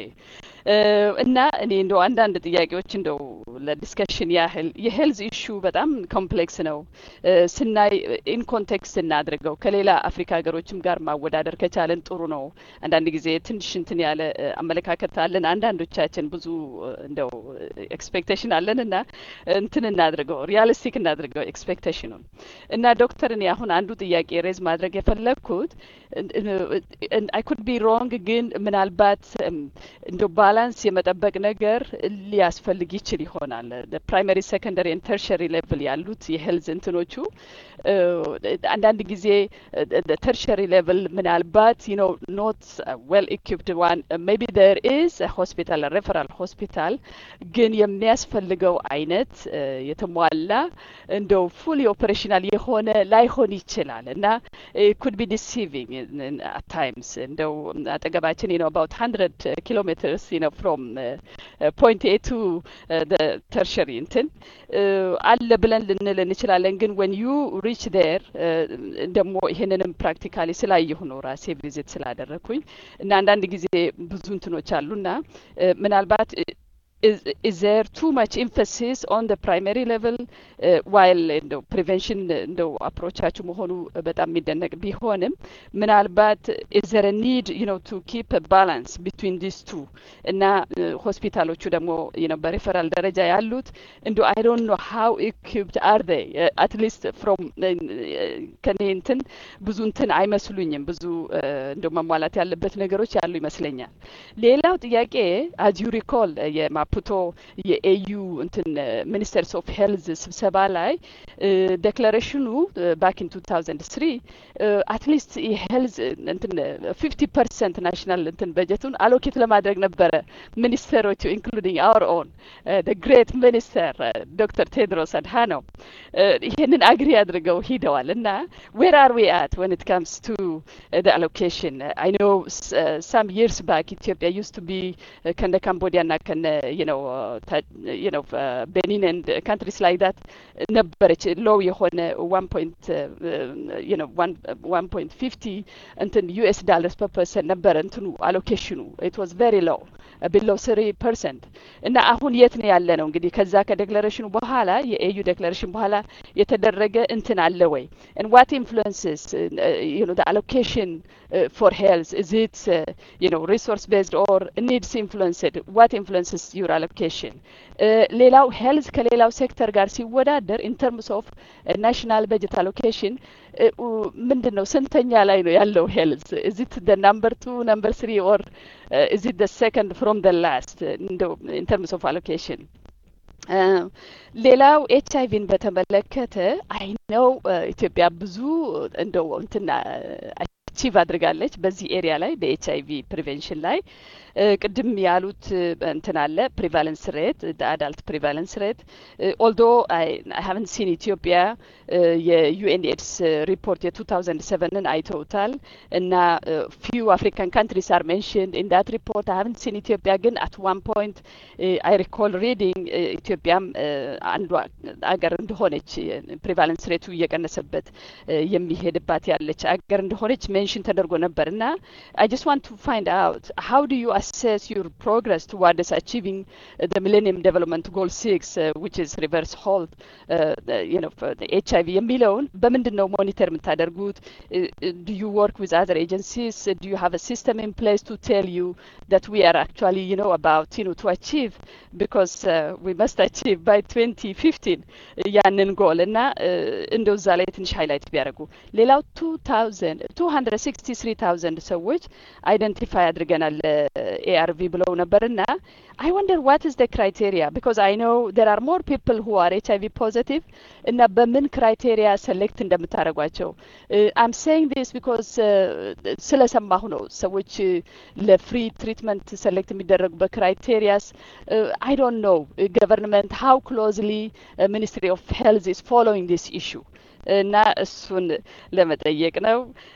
እና እኔ እንደው አንዳንድ ጥያቄዎች እንደው ለዲስከሽን ያህል የሄልዝ ኢሹ በጣም ኮምፕሌክስ ነው ስናይ ኢን ኮንቴክስት እናድርገው ከሌላ አፍሪካ ሀገሮችም ጋር ማወዳደር ከቻለን ጥሩ ነው። አንዳንድ ጊዜ ትንሽ እንትን ያለ አመለካከት አለን። አንዳንዶቻችን ብዙ እንደው ኤክስፔክቴሽን አለን እና እንትን እናድርገው ሪያሊስቲክ እናድርገው ኤክስፔክቴሽኑን እና ዶክተር እኔ አሁን አንዱ ጥያቄ ሬዝ ማድረግ የፈለግኩት አይ ኩድ ቢ ሮንግ ግን ምናልባት እንደ ባላንስ የመጠበቅ ነገር ሊያስፈልግ ይችል ይሆናል። ፕራይመሪ ሴኮንደሪ ኤንድ ተርሸሪ ሌቭል ያሉት የሄልዝ እንትኖቹ አንዳንድ ጊዜ ተርሸሪ ሌቭል ምናልባት ዩ ኖ ኖት ዌል ኢኪፕድ ዋን ሜቢ ዴር ኢዝ ሆስፒታል ሬፈራል ሆስፒታል ግን የሚያስፈልገው አይነት የተሟላ እንደው ፉሊ ኦፕሬሽናል የሆነ ላይሆን ይችላል እና ኩድ ቢ ዲሲቪንግ አት ታይምስ እንደው አጠገባችን ነው አባውት ሀንድረድ ኪሎ ሜትርስ ነው ፍሮም ፖይንት ኤ ቱ ተርሸሪ እንትን አለ ብለን ልንል እንችላለን። ግን ወን ዩ ሪች ዴር ደግሞ ይሄንንም ፕራክቲካሊ ስላየሁ ነው ራሴ ቪዚት ስላደረግኩኝ እና አንዳንድ ጊዜ ብዙ እንትኖች አሉና ምናልባት is, is there too much emphasis on the primary level uh, while እንደው ፕሪቨንሽን እንደው አፕሮቻችሁ መሆኑ በጣም የሚደነቅ ቢሆንም ምናልባት is there a need you know to keep a balance between these two እና ሆስፒታሎቹ ደግሞ you know በሪፈራል ደረጃ ያሉት እንደው I don't know how equipped are they uh, at least from ከኔ እንትን ብዙ እንትን አይመስሉኝም ብዙ እንደው መሟላት ያለበት ነገሮች ያሉ ይመስለኛል። ሌላው ጥያቄ as you recall የማ ፑቶ የኤዩ እንትን ሚኒስተርስ ኦፍ ሄልዝ ስብሰባ ላይ ዴክላሬሽኑ ባክ ኢን ቱ ታውዘንድ ስሪ አትሊስት የሄልዝ እንትን ፊፍቲ ፐርሰንት ናሽናል እንትን በጀቱን አሎኬት ለማድረግ ነበረ ሚኒስተሮቹ ኢንክሉዲንግ አወር ኦን ግሬት ሚኒስተር ዶክተር ቴድሮስ አድሃኖም ይሄንን አግሪ አድርገው ሂደዋል እና ዌር አር ዊ አት ወን ኢት ካምስ ቱ ደ አሎኬሽን አይ ኖ ሳም ይርስ ባክ ኢትዮጵያ ዩስ ቱ ቢ ከነ ካምቦዲያ ና ከነ you know, uh, ta- you know, uh, Benin and uh, countries like that ነበረች ሎው የሆነ ዋን ፖይንት you know one one point fifty እንትን ዩኤስ ዳለርስ ፐር ፐርሰንት ነበረ እንትኑ አሎኬሽኑ ኢት ዋዝ ቬሪ ሎው ቢሎው ስሪ ፐርሰንት እና አሁን የት ነው ያለ ነው እንግዲህ ከዛ ከዴክላሬሽኑ በኋላ የኤዩ ዴክላሬሽን በኋላ የተደረገ እንትን አለ ወይ and what influences uh, you know the allocation uh, for health is it uh, you know resource based or needs influenced what influences your allocation ሌላው ሄልዝ ከሌላው ሴክተር ጋር ሲወዳደር ኢን ተርምስ ኦፍ ናሽናል በጀት አሎኬሽን ምንድን ነው ስንተኛ ላይ ነው ያለው ሄልዝ እዚት ደ ናምበር ቱ ናምበር ስሪ ኦር እዚት ደ ሰከንድ ፍሮም ደ ላስት እንደው ኢን ተርምስ ኦፍ አሎኬሽን ሌላው ኤች አይቪን በተመለከተ አይ ነው ኢትዮጵያ ብዙ እንደው እንትና አቺቭ አድርጋለች በዚህ ኤሪያ ላይ በኤች አይቪ ፕሪቬንሽን ላይ ቅድም ያሉት እንትን አለ ፕሪቫለንስ ሬት አዳልት ፕሪቫለንስ ሬት ኦልዶ አይ ሀቨንት ሲን ኢትዮጵያ የዩኤን ኤድስ ሪፖርት የቱ ታውዘንድ ሰቨንን አይተውታል እና ፊው አፍሪካን ካንትሪስ አር ሜንሽንድ ኢን ዳት ሪፖርት አይ ሀቨንት ሲን ኢትዮጵያ ግን አት ዋን ፖይንት አይ ሪኮል ሪዲንግ ኢትዮጵያም አንዷ አገር እንደሆነች ፕሪቫለንስ ሬቱ እየቀነሰበት የሚሄድባት ያለች አገር እንደሆነች ሜንሽን ተደርጎ ነበር እና አይ ጀስት ዋንት ቱ ፋይንድ አውት ሃው ዱ ዩ assess your progress towards achieving uh, the Millennium Development Goal 6, uh, which is reverse hold, uh, you know, for the HIV የሚለውን በምንድን ነው ሞኒተር የምታደርጉት? Do you work with other agencies? Do you have a system in place to tell you that we are actually, you know, about, you know, to achieve because we must achieve by 2015 ያንን ጎል እና እንደው እዛ ላይ ትንሽ ሃይላይት ቢያደርጉ። ሌላው 263,000 ሰዎች አይደንቲፋይ አድርገናል ኤአርቪ ብለው ነበርና አይ ወንደር ዋት ኢዝ ደ ክራይቴሪያ ቢካዝ አይ ኖው ዴር አር ሞር ፒፕል ሁ አር ኤች አይቪ ፖዘቲቭ እና በምን ክራይቴሪያ ሰሌክት እንደምታደርጓቸው አም ሴይንግ ዲስ ቢካዝ ስለሰማሁ ነው ሰዎች ለፍሪ ትሪትመንት ሰሌክት የሚደረጉበት ክራይቴሪያስ አይ ዶንት ኖው ገቨርንመንት ሃው ክሎዝሊ ሚኒስትሪ ኦፍ ሄልዝ ኢዝ ፎሎዊንግ ዲስ ኢሹ እና እሱን ለመጠየቅ ነው።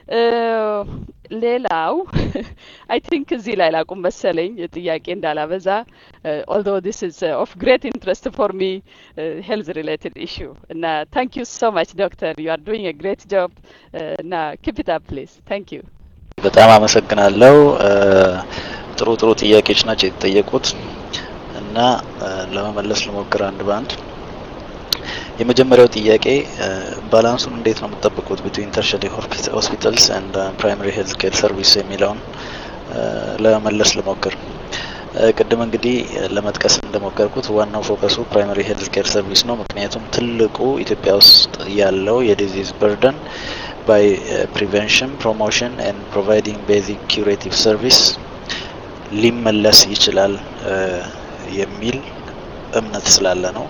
ሌላው አይ ቲንክ እዚህ ላይ ላቁም መሰለኝ ጥያቄ እንዳላበዛ ኦልዶ ዲስ ኢዝ ኦፍ ግሬት ኢንትረስት ፎር ሚ ሄልዝ ሪሌትድ ኢሹ እና ታንክ ዩ ሶ ማች ዶክተር ዩ አር ዱይንግ ግሬት ጆብ እና ኪፕ ኢት አፕ ፕሊዝ ታንክ ዩ በጣም አመሰግናለሁ። ጥሩ ጥሩ ጥያቄዎች ናቸው የተጠየቁት እና ለመመለስ ልሞክር አንድ በአንድ። የመጀመሪያው ጥያቄ ባላንሱን እንዴት ነው የምትጠብቁት ቢትዊን ተርሸሪ ሆስፒታልስ ኤንድ ፕራይመሪ ሄልዝ ኬር ሰርቪስ የሚለውን ለመመለስ ልሞክር። ቅድም እንግዲህ ለመጥቀስ እንደሞከርኩት ዋናው ፎከሱ ፕራይመሪ ሄልዝ ኬር ሰርቪስ ነው። ምክንያቱም ትልቁ ኢትዮጵያ ውስጥ ያለው የዲዚዝ በርደን ባይ ፕሪቨንሽን ፕሮሞሽን ኤንድ ፕሮቫይዲንግ ቤዚክ ኪውሬቲቭ ሰርቪስ ሊመለስ ይችላል የሚል እምነት ስላለ ነው።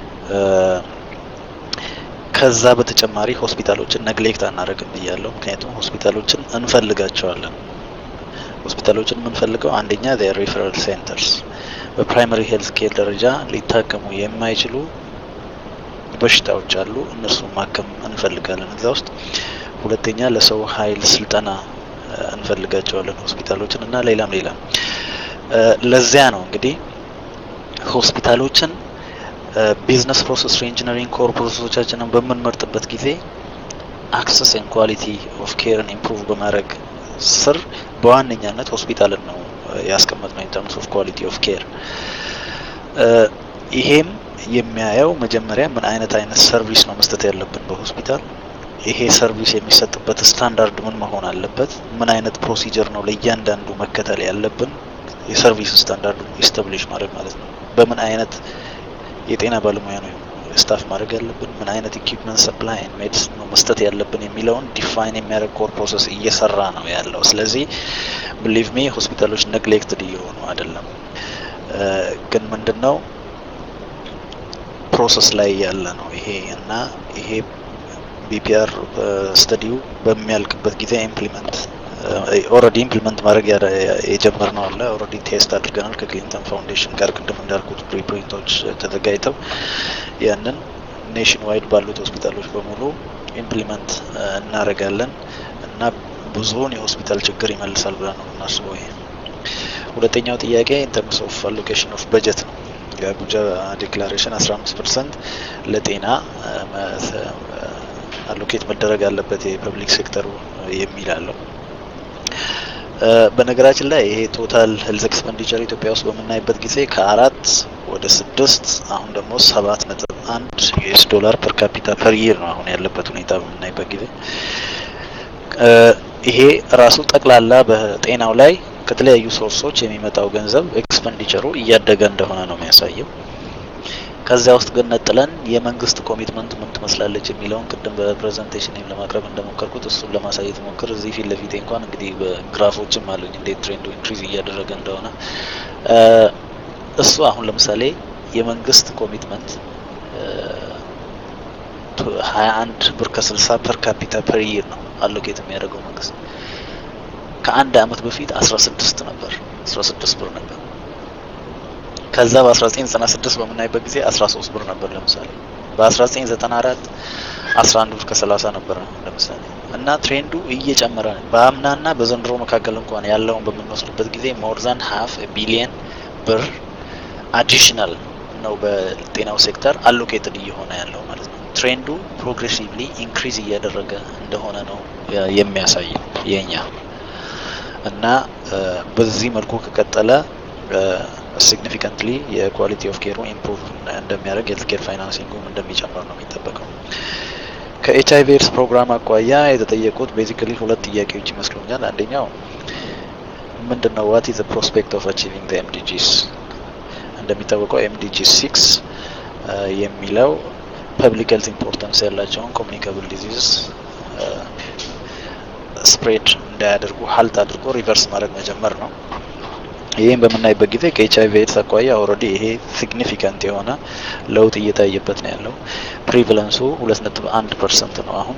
ከዛ በተጨማሪ ሆስፒታሎችን ነግሌክት አናደርግም ብያለሁ። ምክንያቱም ሆስፒታሎችን እንፈልጋቸዋለን። ሆስፒታሎችን የምንፈልገው አንደኛ ሪፈራል ሴንተርስ በፕራይመሪ ሄልት ኬር ደረጃ ሊታከሙ የማይችሉ በሽታዎች አሉ። እነርሱን ማከም እንፈልጋለን እዛ ውስጥ። ሁለተኛ ለሰው ኃይል ስልጠና እንፈልጋቸዋለን ሆስፒታሎችን እና ሌላም ሌላም። ለዚያ ነው እንግዲህ ሆስፒታሎችን ቢዝነስ ፕሮሰስ ሪኢንጂነሪንግ ኮር ፕሮሰሶቻችንን በምንመርጥበት ጊዜ አክሰስ ኤንድ ኳሊቲ ኦፍ ኬርን ኢምፕሩቭ በማድረግ ስር በዋነኛነት ሆስፒታልን ነው ያስቀመጥ ነው ኢንተርምስ ኦፍ ኳሊቲ ኦፍ ኬር። ይሄም የሚያየው መጀመሪያ ምን አይነት አይነት ሰርቪስ ነው መስጠት ያለብን በሆስፒታል ይሄ ሰርቪስ የሚሰጥበት ስታንዳርድ ምን መሆን አለበት፣ ምን አይነት ፕሮሲጀር ነው ለእያንዳንዱ መከተል ያለብን፣ የሰርቪስ ስታንዳርዱ ኢስታብሊሽ ማድረግ ማለት ነው። በምን አይነት የጤና ባለሙያ ነው ስታፍ ማድረግ ያለብን፣ ምን አይነት ኢኩፕመንት ሰፕላይ ሜዲሲን ነው መስጠት ያለብን የሚለውን ዲፋይን የሚያደርግ ኮር ፕሮሰስ እየሰራ ነው ያለው። ስለዚህ ብሊቭ ሚ ሆስፒታሎች ነግሌክትድ እየሆኑ አይደለም፣ ግን ምንድን ነው ፕሮሰስ ላይ ያለ ነው ይሄ እና ይሄ ቢፒአር ስተዲው በሚያልቅበት ጊዜ ኢምፕሊመንት ኦልሬዲ ኢምፕሊመንት ማድረግ የጀመርነው አለ። ኦልሬዲ ቴስት አድርገናል ከክሊንተን ፋውንዴሽን ጋር ቅድም እንዳልኩት ፕሪፕሪንቶች ተዘጋጅተው ያንን ኔሽን ዋይድ ባሉት ሆስፒታሎች በሙሉ ኢምፕሊመንት እናደርጋለን እና ብዙውን የሆስፒታል ችግር ይመልሳል ብለን ነው የምናስበው። ይሄ ሁለተኛው ጥያቄ ኢንተርምስ ኦፍ አሎኬሽን ኦፍ በጀት ነው። የአቡጃ ዲክላሬሽን 15 ፐርሰንት ለጤና አሎኬት መደረግ አለበት የፐብሊክ ሴክተሩ የሚል አለው። በነገራችን ላይ ይሄ ቶታል ሄልዝ ኤክስፐንዲቸር ኢትዮጵያ ውስጥ በምናይበት ጊዜ ከአራት ወደ ስድስት አሁን ደግሞ ሰባት ነጥብ አንድ ዩኤስ ዶላር ፐር ካፒታ ፐር ይር ነው አሁን ያለበት ሁኔታ በምናይበት ጊዜ ይሄ ራሱ ጠቅላላ በጤናው ላይ ከተለያዩ ሶርሶች የሚመጣው ገንዘብ ኤክስፐንዲቸሩ እያደገ እንደሆነ ነው የሚያሳየው። ከዚያ ውስጥ ግን ነጥለን የመንግስት ኮሚትመንት ምን ትመስላለች የሚለውን ቅድም በፕሬዘንቴሽን ለማቅረብ እንደሞከርኩት እሱን ለማሳየት ሞክር። እዚህ ፊት ለፊቴ እንኳን እንግዲህ በግራፎችም አሉኝ እንዴት ትሬንዱ ኢንክሪዝ እያደረገ እንደሆነ እሱ አሁን ለምሳሌ የመንግስት ኮሚትመንት ሀያ አንድ ብር ከስልሳ ፐር ካፒታ ፐር ይር ነው አሎኬት የሚያደርገው መንግስት። ከአንድ አመት በፊት አስራ ስድስት ነበር አስራ ስድስት ብር ነበር። ከዛ በ1996 በምናይበት ጊዜ 13 ብር ነበር ለምሳሌ። በ1994 11 ብር ከ30 ነበር ለምሳሌ እና ትሬንዱ እየጨመረ ነው። በአምናና በዘንድሮ መካከል እንኳን ያለውን በምንወስድበት ጊዜ ሞር ዛን ሀፍ ቢሊየን ብር አዲሽናል ነው በጤናው ሴክተር አሎኬትድ እየሆነ ያለው ማለት ነው። ትሬንዱ ፕሮግሬሲቭሊ ኢንክሪዝ እያደረገ እንደሆነ ነው የሚያሳየው የኛ እና በዚህ መልኩ ከቀጠለ ሲግኒፊካንትሊ የኳሊቲ ኦፍ ኬሩ ኢምፕሩቭ እንደሚያደርግ ሄልት ኬር ፋይናንሲንጉም እንደሚጨምር ነው የሚጠበቀው። ከኤች አይቪ ኤድስ ፕሮግራም አኳያ የተጠየቁት ቤዚካሊ ሁለት ጥያቄዎች ይመስሉኛል። አንደኛው ምንድን ነው ዋት ኢዝ ፕሮስፔክት ኦፍ አቺቪንግ ዘ ኤምዲጂስ። እንደሚታወቀው ኤምዲጂ ሲክስ የሚለው ፐብሊክ ሄልት ኢምፖርታንስ ያላቸውን ኮሚኒካብል ዲዚዝ ስፕሬድ እንዳያደርጉ ሀልት አድርጎ ሪቨርስ ማድረግ መጀመር ነው። ይህም በምናይበት ጊዜ ከኤች አይቪ ኤድስ አኳያ ኦልሬዲ ይሄ ሲግኒፊካንት የሆነ ለውጥ እየታየበት ነው ያለው። ፕሪቫለንሱ ሁለት ነጥብ አንድ ፐርሰንት ነው አሁን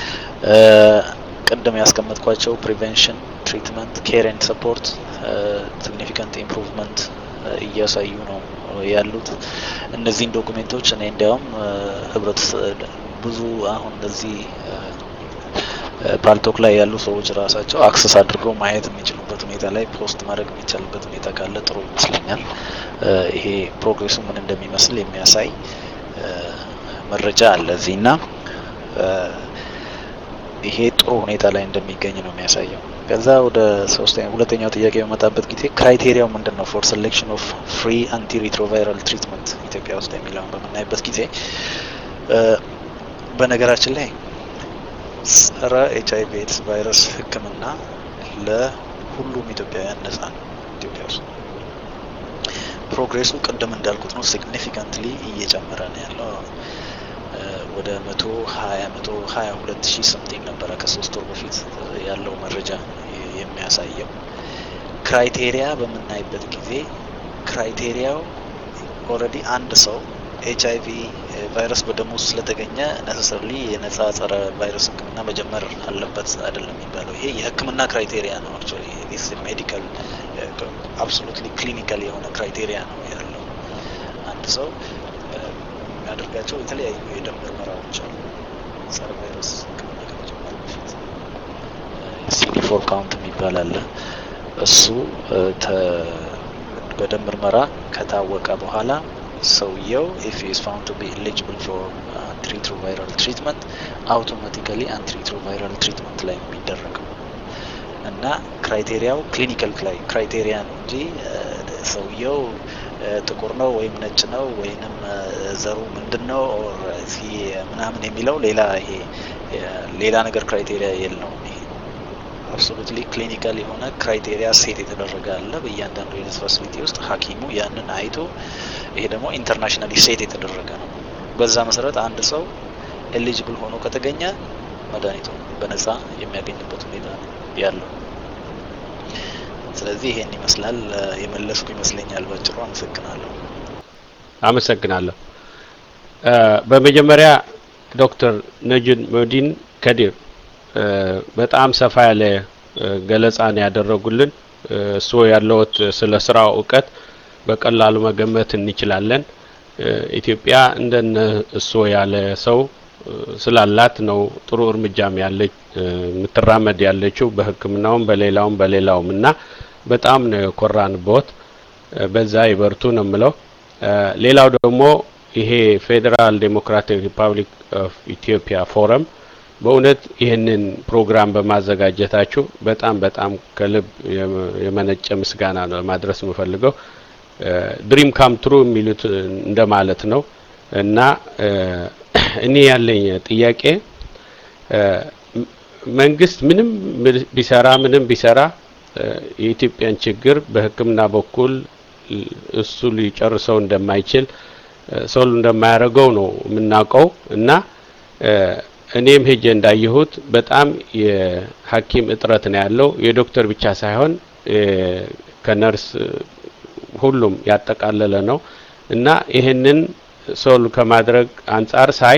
ቅድም ያስቀመጥኳቸው ፕሪቬንሽን፣ ትሪትመንት፣ ኬር ኤንድ ሰፖርት ሲግኒፊካንት ኢምፕሩቭመንት እያሳዩ ነው ያሉት። እነዚህን ዶኩሜንቶች እኔ እንዲያውም ህብረት ብዙ አሁን እነዚህ ፓልቶክ ላይ ያሉ ሰዎች ራሳቸው አክሰስ አድርገው ማየት የሚችሉበት ሁኔታ ላይ ፖስት ማድረግ የሚቻልበት ሁኔታ ካለ ጥሩ ይመስለኛል። ይሄ ፕሮግሬሱ ምን እንደሚመስል የሚያሳይ መረጃ አለ እዚህ እና ይሄ ጥሩ ሁኔታ ላይ እንደሚገኝ ነው የሚያሳየው። ከዛ ወደ ሶስተኛ ሁለተኛው ጥያቄ በመጣበት ጊዜ ክራይቴሪያው ምንድን ነው ፎር ሴሌክሽን ኦፍ ፍሪ አንቲ ሪትሮቫይራል ትሪትመንት ኢትዮጵያ ውስጥ የሚለውን በምናይበት ጊዜ በነገራችን ላይ ጸረ ኤች አይቪ ኤድስ ቫይረስ ሕክምና ለሁሉም ኢትዮጵያውያን ነጻ ነው። ኢትዮጵያ ውስጥ ፕሮግሬሱ ቅድም እንዳልኩት ነው፣ ሲግኒፊካንትሊ እየጨመረ ነው ያለው። ወደ መቶ ሀያ መቶ ሀያ ሁለት ሺህ ሰምቲንግ ነበረ ከሶስት ወር በፊት ያለው መረጃ የሚያሳየው። ክራይቴሪያ በምናይበት ጊዜ ክራይቴሪያው ኦልሬዲ አንድ ሰው ኤች አይቪ ቫይረስ በደሙ ውስጥ ስለተገኘ ነሰሰርሊ የነጻ ጸረ ቫይረስ ሕክምና መጀመር አለበት አይደለም የሚባለው። ይሄ የሕክምና ክራይቴሪያ ነው። አክቹዋሊ ዲስ ሜዲካል አብሶሉትሊ ክሊኒካል የሆነ ክራይቴሪያ ነው ያለው። አንድ ሰው የሚያደርጋቸው የተለያዩ የደም ምርመራዎች አሉ። ጸረ ቫይረስ ሕክምና ከመጀመሩ በፊት ሲዲ ፎር ካውንት የሚባል አለ። እሱ በደም ምርመራ ከታወቀ በኋላ ሰውየው ኢፍ ኢዝ ፋውንድ ቱ ቢ ኤሊጂብል ፎር አንቲሪትሮቫይራል ትሪትመንት አውቶማቲካሊ አንቲሪትሮቫይራል ትሪትመንት ላይ የሚደረገው እና ክራይቴሪያው ክሊኒካል ክራይቴሪያ ነው እንጂ ሰውየው ጥቁር ነው ወይም ነጭ ነው ወይንም ዘሩ ምንድን ነው ምናምን የሚለው ሌላ ይሄ ሌላ ነገር ክራይቴሪያ የለውም። ይሄ አብሶሉትሊ ክሊኒካል የሆነ ክራይቴሪያ ሴት የተደረገ አለ በእያንዳንዱ የሄልዝ ፋሲሊቲ ውስጥ ሐኪሙ ያንን አይቶ ይሄ ደግሞ ኢንተርናሽናሊ ሴት የተደረገ ነው። በዛ መሰረት አንድ ሰው ኤሊጂብል ሆኖ ከተገኘ መድኃኒቱ በነጻ የሚያገኝበት ሁኔታ ነው ያለው። ስለዚህ ይሄን ይመስላል። የመለስኩ ይመስለኛል ባጭሩ። አመሰግናለሁ። አመሰግናለሁ። በመጀመሪያ ዶክተር ነጅን መዲን ከዲር በጣም ሰፋ ያለ ገለጻ ነው ያደረጉልን። እሱ ያለውት ስለ ስራው እውቀት በቀላሉ መገመት እንችላለን። ኢትዮጵያ እንደነ እሱ ያለ ሰው ስላላት ነው ጥሩ እርምጃም ያለች የምትራመድ ያለችው በሕክምናውም በሌላውም በሌላውም እና በጣም ነው የኮራንበት። በዛ ይበርቱ ነው የምለው። ሌላው ደግሞ ይሄ ፌዴራል ዴሞክራቲክ ሪፐብሊክ ኦፍ ኢትዮጵያ ፎረም በእውነት ይህንን ፕሮግራም በማዘጋጀታችሁ በጣም በጣም ከልብ የመነጨ ምስጋና ነው ማድረስ የምፈልገው። ድሪም ካም ትሩ የሚሉት እንደማለት ነው እና እኔ ያለኝ ጥያቄ መንግስት ምንም ቢሰራ ምንም ቢሰራ የኢትዮጵያን ችግር በሕክምና በኩል እሱ ሊጨርሰው እንደማይችል ሰው እንደማያደርገው ነው የምናውቀው እና እኔም ሄጄ እንዳየሁት በጣም የሐኪም እጥረት ነው ያለው። የዶክተር ብቻ ሳይሆን ከነርስ ሁሉም ያጠቃለለ ነው እና ይህንን ሶል ከማድረግ አንጻር ሳይ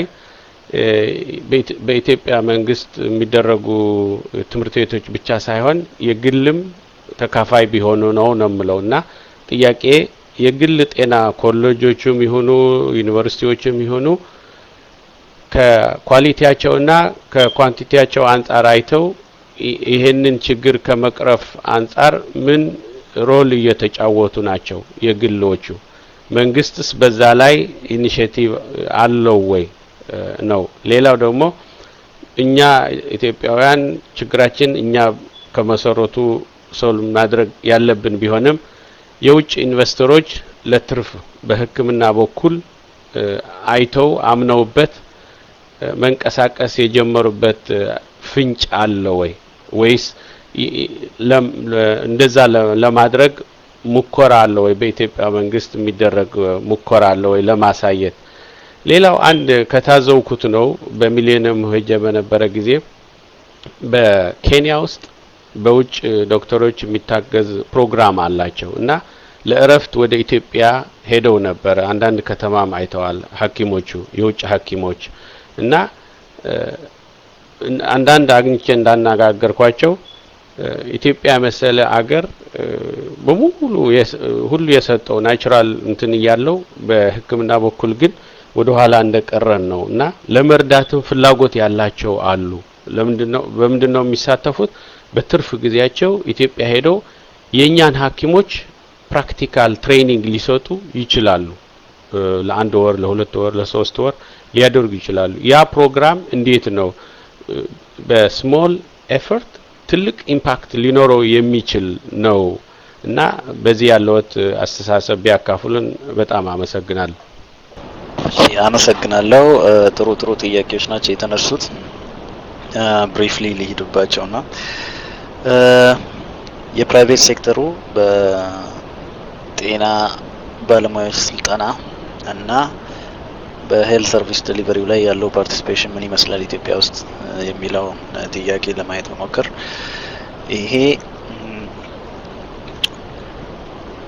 በኢትዮጵያ መንግስት የሚደረጉ ትምህርት ቤቶች ብቻ ሳይሆን የግልም ተካፋይ ቢሆኑ ነው ነው የምለው እና ጥያቄ የግል ጤና ኮሌጆችም ይሁኑ ዩኒቨርሲቲዎችም ይሁኑ ከኳሊቲያቸውና ከኳንቲቲያቸው አንጻር አይተው ይሄንን ችግር ከመቅረፍ አንጻር ምን ሮል እየተጫወቱ ናቸው የግሎቹ? መንግስትስ በዛ ላይ ኢኒሽቲቭ አለው ወይ ነው። ሌላው ደግሞ እኛ ኢትዮጵያውያን ችግራችን እኛ ከመሰረቱ ሶል ማድረግ ያለብን ቢሆንም የውጭ ኢንቨስተሮች ለትርፍ በሕክምና በኩል አይተው አምነውበት መንቀሳቀስ የጀመሩበት ፍንጭ አለ ወይ ወይስ እንደዛ ለማድረግ ሙከራ አለ ወይ? በኢትዮጵያ መንግስት የሚደረግ ሙከራ አለ ወይ ለማሳየት? ሌላው አንድ ከታዘውኩት ነው። በሚሊኒየም ሄጄ በነበረ ጊዜ በኬንያ ውስጥ በውጭ ዶክተሮች የሚታገዝ ፕሮግራም አላቸው እና ለእረፍት ወደ ኢትዮጵያ ሄደው ነበረ። አንዳንድ ከተማም አይተዋል ሐኪሞቹ የውጭ ሐኪሞች እና አንዳንድ አግኝቼ እንዳናጋገርኳቸው ኢትዮጵያ መሰለ አገር በሙሉ ሁሉ የሰጠው ናቹራል እንትን እያለው በሕክምና በኩል ግን ወደ ኋላ እንደቀረን ነው እና ለመርዳትም ፍላጎት ያላቸው አሉ። ለምንድነው በምንድነው የሚሳተፉት? በትርፍ ጊዜያቸው ኢትዮጵያ ሄደው የእኛን ሐኪሞች ፕራክቲካል ትሬኒንግ ሊሰጡ ይችላሉ። ለአንድ ወር፣ ለሁለት ወር፣ ለሶስት ወር ሊያደርጉ ይችላሉ። ያ ፕሮግራም እንዴት ነው በስሞል ኤፈርት ትልቅ ኢምፓክት ሊኖረው የሚችል ነው እና በዚህ ያለዎት አስተሳሰብ ቢያካፍሉን በጣም አመሰግናለሁ። እሺ፣ አመሰግናለሁ። ጥሩ ጥሩ ጥያቄዎች ናቸው የተነሱት። ብሪፍሊ ሊሄዱባቸው ና የፕራይቬት ሴክተሩ በጤና ባለሙያዎች ስልጠና እና በሄልት ሰርቪስ ዴሊቨሪው ላይ ያለው ፓርቲሲፔሽን ምን ይመስላል ኢትዮጵያ ውስጥ የሚለው ጥያቄ ለማየት መሞከር ይሄ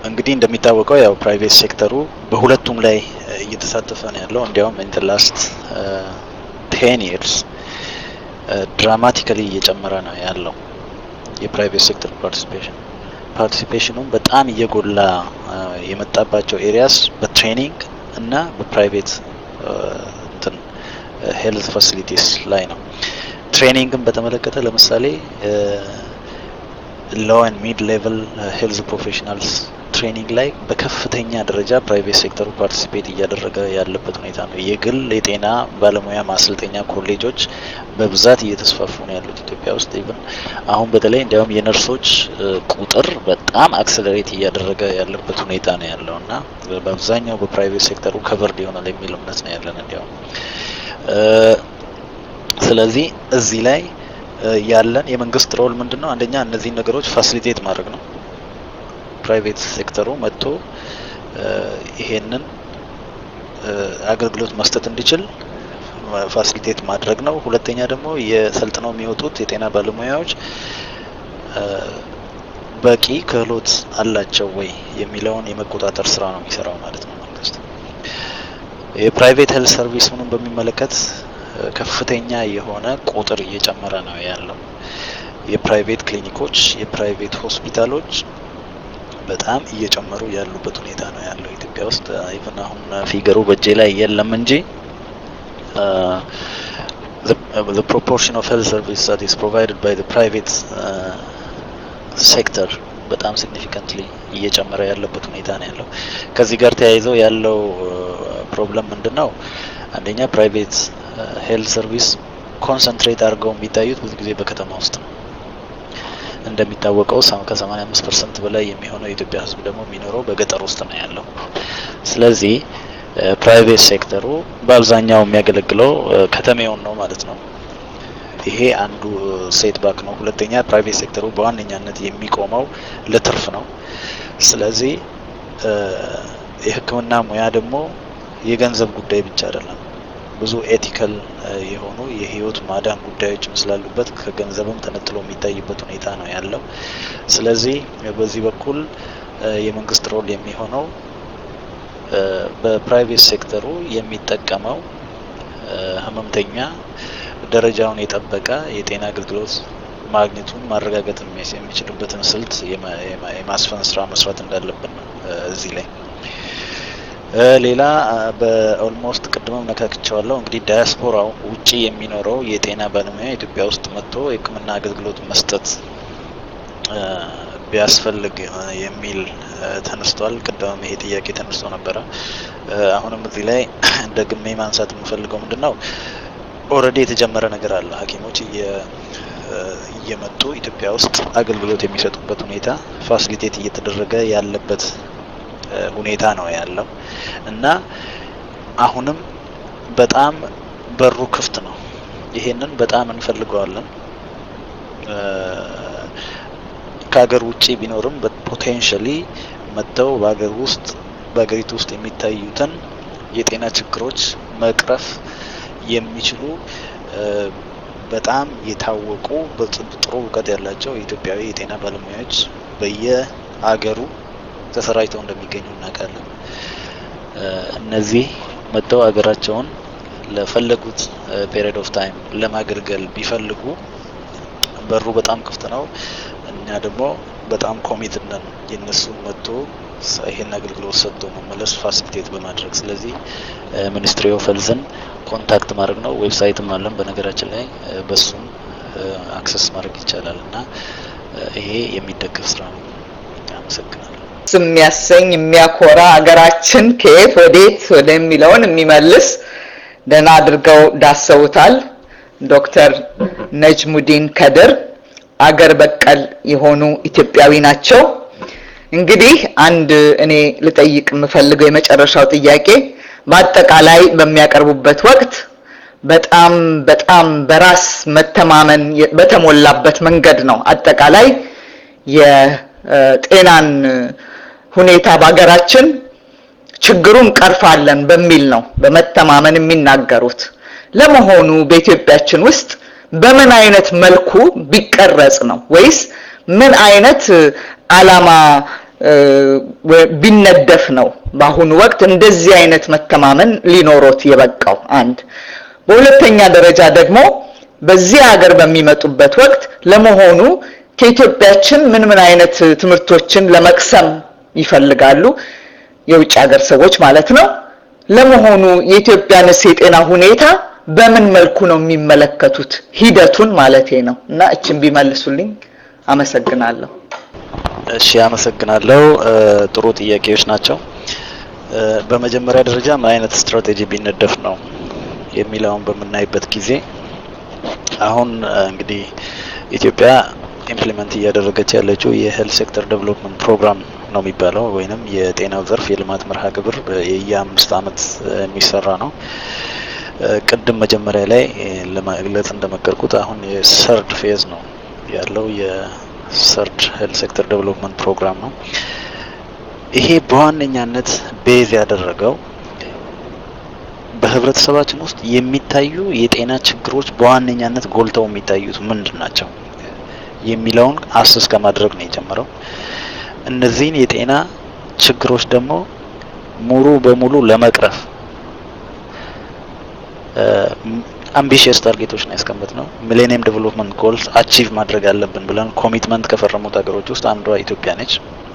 እንግዲህ እንደሚታወቀው ያው ፕራይቬት ሴክተሩ በሁለቱም ላይ እየተሳተፈ ነው ያለው። እንዲያውም ኢን ላስት ቴን ይርስ ድራማቲካሊ እየጨመረ ነው ያለው የፕራይቬት ሴክተር ፓርቲሲፔሽን ፓርቲሲፔሽኑም በጣም እየጎላ የመጣባቸው ኤሪያስ በትሬኒንግ እና በፕራይቬት እንትን ሄልት ፋሲሊቲስ ላይ ነው። ትሬኒንግን በተመለከተ ለምሳሌ ሎው ኤንድ ሚድ ሌቨል ሄልዝ ፕሮፌሽናልስ ትሬኒንግ ላይ በከፍተኛ ደረጃ ፕራይቬት ሴክተሩ ፓርቲሲፔት እያደረገ ያለበት ሁኔታ ነው። የግል የጤና ባለሙያ ማሰልጠኛ ኮሌጆች በብዛት እየተስፋፉ ነው ያሉት ኢትዮጵያ ውስጥ። ኢቭን አሁን በተለይ እንዲያውም የነርሶች ቁጥር በጣም አክሰለሬት እያደረገ ያለበት ሁኔታ ነው ያለው እና በአብዛኛው በፕራይቬት ሴክተሩ ከቨርድ ይሆናል የሚል እምነት ነው ያለን እንዲያውም ስለዚህ እዚህ ላይ ያለን የመንግስት ሮል ምንድን ነው? አንደኛ እነዚህን ነገሮች ፋሲሊቴት ማድረግ ነው። ፕራይቬት ሴክተሩ መጥቶ ይሄንን አገልግሎት መስጠት እንዲችል ፋሲሊቴት ማድረግ ነው። ሁለተኛ ደግሞ የሰልጥነው የሚወጡት የጤና ባለሙያዎች በቂ ክህሎት አላቸው ወይ የሚለውን የመቆጣጠር ስራ ነው የሚሰራው ማለት ነው መንግስት። የፕራይቬት ሄልት ሰርቪስ ምንም በሚመለከት ከፍተኛ የሆነ ቁጥር እየጨመረ ነው ያለው። የፕራይቬት ክሊኒኮች፣ የፕራይቬት ሆስፒታሎች በጣም እየጨመሩ ያሉበት ሁኔታ ነው ያለው ኢትዮጵያ ውስጥ። ኢቭን አሁን ፊገሩ በእጄ ላይ የለም እንጂ the proportion of health service that is provided by the private uh, sector በጣም ሲግኒፊካንትሊ እየጨመረ ያለበት ሁኔታ ነው ያለው። ከዚህ ጋር ተያይዘው ያለው ፕሮብለም ምንድን ነው? አንደኛ ፕራይቬት ሄልት ሰርቪስ ኮንሰንትሬት አድርገው የሚታዩት ብዙ ጊዜ በከተማ ውስጥ ነው። እንደሚታወቀው ከ85 ፐርሰንት በላይ የሚሆነው የኢትዮጵያ ሕዝብ ደግሞ የሚኖረው በገጠር ውስጥ ነው ያለው። ስለዚህ ፕራይቬት ሴክተሩ በአብዛኛው የሚያገለግለው ከተሜውን ነው ማለት ነው። ይሄ አንዱ ሴት ባክ ነው። ሁለተኛ ፕራይቬት ሴክተሩ በዋነኛነት የሚቆመው ለትርፍ ነው። ስለዚህ የሕክምና ሙያ ደግሞ የገንዘብ ጉዳይ ብቻ አይደለም። ብዙ ኤቲካል የሆኑ የህይወት ማዳን ጉዳዮችም ስላሉበት ከገንዘብም ተነጥሎ የሚታይበት ሁኔታ ነው ያለው። ስለዚህ በዚህ በኩል የመንግስት ሮል የሚሆነው በፕራይቬት ሴክተሩ የሚጠቀመው ህመምተኛ ደረጃውን የጠበቀ የጤና አገልግሎት ማግኘቱን ማረጋገጥ የሚችልበትን ስልት የማስፈን ስራ መስራት እንዳለብን ነው እዚህ ላይ ሌላ በኦልሞስት ቅድምም ነካክቸዋለሁ። እንግዲህ ዳያስፖራው ውጪ የሚኖረው የጤና ባለሙያ ኢትዮጵያ ውስጥ መጥቶ የህክምና አገልግሎት መስጠት ቢያስፈልግ የሚል ተነስቷል። ቅድምም ይሄ ጥያቄ ተነስቶ ነበረ። አሁንም እዚህ ላይ ደግሜ ማንሳት የምፈልገው ምንድን ነው ኦልሬዲ የተጀመረ ነገር አለ። ሐኪሞች እየመጡ ኢትዮጵያ ውስጥ አገልግሎት የሚሰጡበት ሁኔታ ፋሲሊቴት እየተደረገ ያለበት ሁኔታ ነው ያለው እና አሁንም በጣም በሩ ክፍት ነው። ይሄንን በጣም እንፈልገዋለን። ከሀገር ውጭ ቢኖርም ፖቴንሻሊ መጥተው በሀገር ውስጥ በሀገሪቱ ውስጥ የሚታዩትን የጤና ችግሮች መቅረፍ የሚችሉ በጣም የታወቁ ጥሩ እውቀት ያላቸው የኢትዮጵያዊ የጤና ባለሙያዎች በየሀገሩ ተሰራጭተው እንደሚገኙ እናውቃለን። እነዚህ መጥተው ሀገራቸውን ለፈለጉት ፔሪድ ኦፍ ታይም ለማገልገል ቢፈልጉ በሩ በጣም ክፍት ነው። እኛ ደግሞ በጣም ኮሚትድ ነን የእነሱን መጥቶ ይሄን አገልግሎት ሰጥቶ መመለስ ፋሲሊቴት በማድረግ ስለዚህ ሚኒስትሪ ኦፍ ሄልዝን ኮንታክት ማድረግ ነው። ዌብሳይትም አለን በነገራችን ላይ በሱም አክሰስ ማድረግ ይቻላል እና ይሄ የሚደገፍ ስራ ነው። አመሰግናለሁ። የሚያሰኝ የሚያኮራ ሀገራችን ከየት ወዴት ወደሚለውን የሚመልስ ደህና አድርገው ዳሰውታል። ዶክተር ነጅሙዲን ከድር አገር በቀል የሆኑ ኢትዮጵያዊ ናቸው። እንግዲህ አንድ እኔ ልጠይቅ የምፈልገው የመጨረሻው ጥያቄ በአጠቃላይ በሚያቀርቡበት ወቅት በጣም በጣም በራስ መተማመን በተሞላበት መንገድ ነው አጠቃላይ የጤናን ሁኔታ በሀገራችን ችግሩን ቀርፋለን በሚል ነው በመተማመን የሚናገሩት። ለመሆኑ በኢትዮጵያችን ውስጥ በምን አይነት መልኩ ቢቀረጽ ነው ወይስ ምን አይነት አላማ ቢነደፍ ነው በአሁኑ ወቅት እንደዚህ አይነት መተማመን ሊኖሮት የበቃው አንድ በሁለተኛ ደረጃ ደግሞ በዚህ ሀገር በሚመጡበት ወቅት ለመሆኑ ከኢትዮጵያችን ምን ምን አይነት ትምህርቶችን ለመቅሰም ይፈልጋሉ የውጭ ሀገር ሰዎች ማለት ነው ለመሆኑ የኢትዮጵያንስ የጤና ሁኔታ በምን መልኩ ነው የሚመለከቱት ሂደቱን ማለቴ ነው እና እችን ቢመልሱልኝ አመሰግናለሁ እሺ አመሰግናለሁ ጥሩ ጥያቄዎች ናቸው በመጀመሪያ ደረጃ ምን አይነት ስትራቴጂ ቢነደፍ ነው የሚለውን በምናይበት ጊዜ አሁን እንግዲህ ኢትዮጵያ ኢምፕሊመንት እያደረገች ያለችው የሄልት ሴክተር ዴቨሎፕመንት ፕሮግራም ነው የሚባለው ወይንም የጤናው ዘርፍ የልማት መርሃ ግብር የየአምስት አመት የሚሰራ ነው ቅድም መጀመሪያ ላይ ለመግለጽ እንደመከርኩት አሁን የሰርድ ፌዝ ነው ያለው የሰርድ ሄልት ሴክተር ዴቨሎፕመንት ፕሮግራም ነው ይሄ በዋነኛነት ቤዝ ያደረገው በህብረተሰባችን ውስጥ የሚታዩ የጤና ችግሮች በዋነኛነት ጎልተው የሚታዩት ምንድን ናቸው የሚለውን አስስ ከማድረግ ነው የጀመረው እነዚህን የጤና ችግሮች ደግሞ ሙሉ በሙሉ ለመቅረፍ አምቢሽየስ ታርጌቶች ነው ያስቀምጥ ነው ሚሌኒየም ዴቨሎፕመንት ጎልስ አቺቭ ማድረግ አለብን ብለን ኮሚትመንት ከፈረሙት ሀገሮች ውስጥ አንዷ ኢትዮጵያ ነች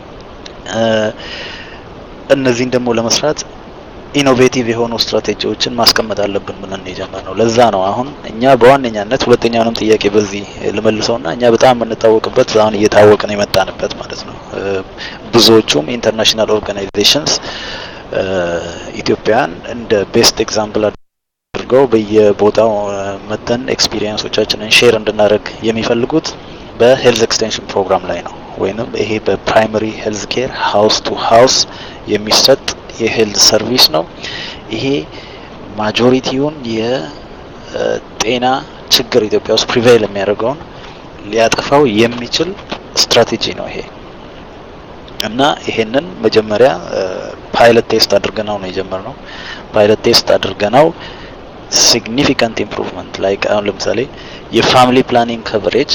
እነዚህን ደግሞ ለመስራት ኢኖቬቲቭ የሆኑ ስትራቴጂዎችን ማስቀመጥ አለብን ብለን የጀመር ነው ለዛ ነው አሁን እኛ በዋነኛነት ሁለተኛውንም ጥያቄ በዚህ ልመልሰውና እኛ በጣም የምንታወቅበት አሁን እየታወቅን የመጣንበት ማለት ነው ብዙዎቹም ኢንተርናሽናል ኦርጋናይዜሽንስ ኢትዮጵያን እንደ ቤስት ኤግዛምፕል አድርገው በየቦታው መተን ኤክስፒሪየንሶቻችንን ሼር እንድናደርግ የሚፈልጉት በሄልዝ ኤክስቴንሽን ፕሮግራም ላይ ነው ወይንም ይሄ በፕራይመሪ ሄልዝ ኬር ሀውስ ቱ ሀውስ የሚሰጥ የሄልዝ ሰርቪስ ነው ይሄ ማጆሪቲውን የጤና ችግር ኢትዮጵያ ውስጥ ፕሪቬይል የሚያደርገውን ሊያጠፋው የሚችል ስትራቴጂ ነው ይሄ እና ይሄንን መጀመሪያ ፓይለት ቴስት አድርገናው ነው የጀመርነው ፓይለት ቴስት አድርገናው ሲግኒፊካንት ኢምፕሩቭመንት ላይክ አሁን ለምሳሌ የፋሚሊ ፕላኒንግ ከቨሬጅ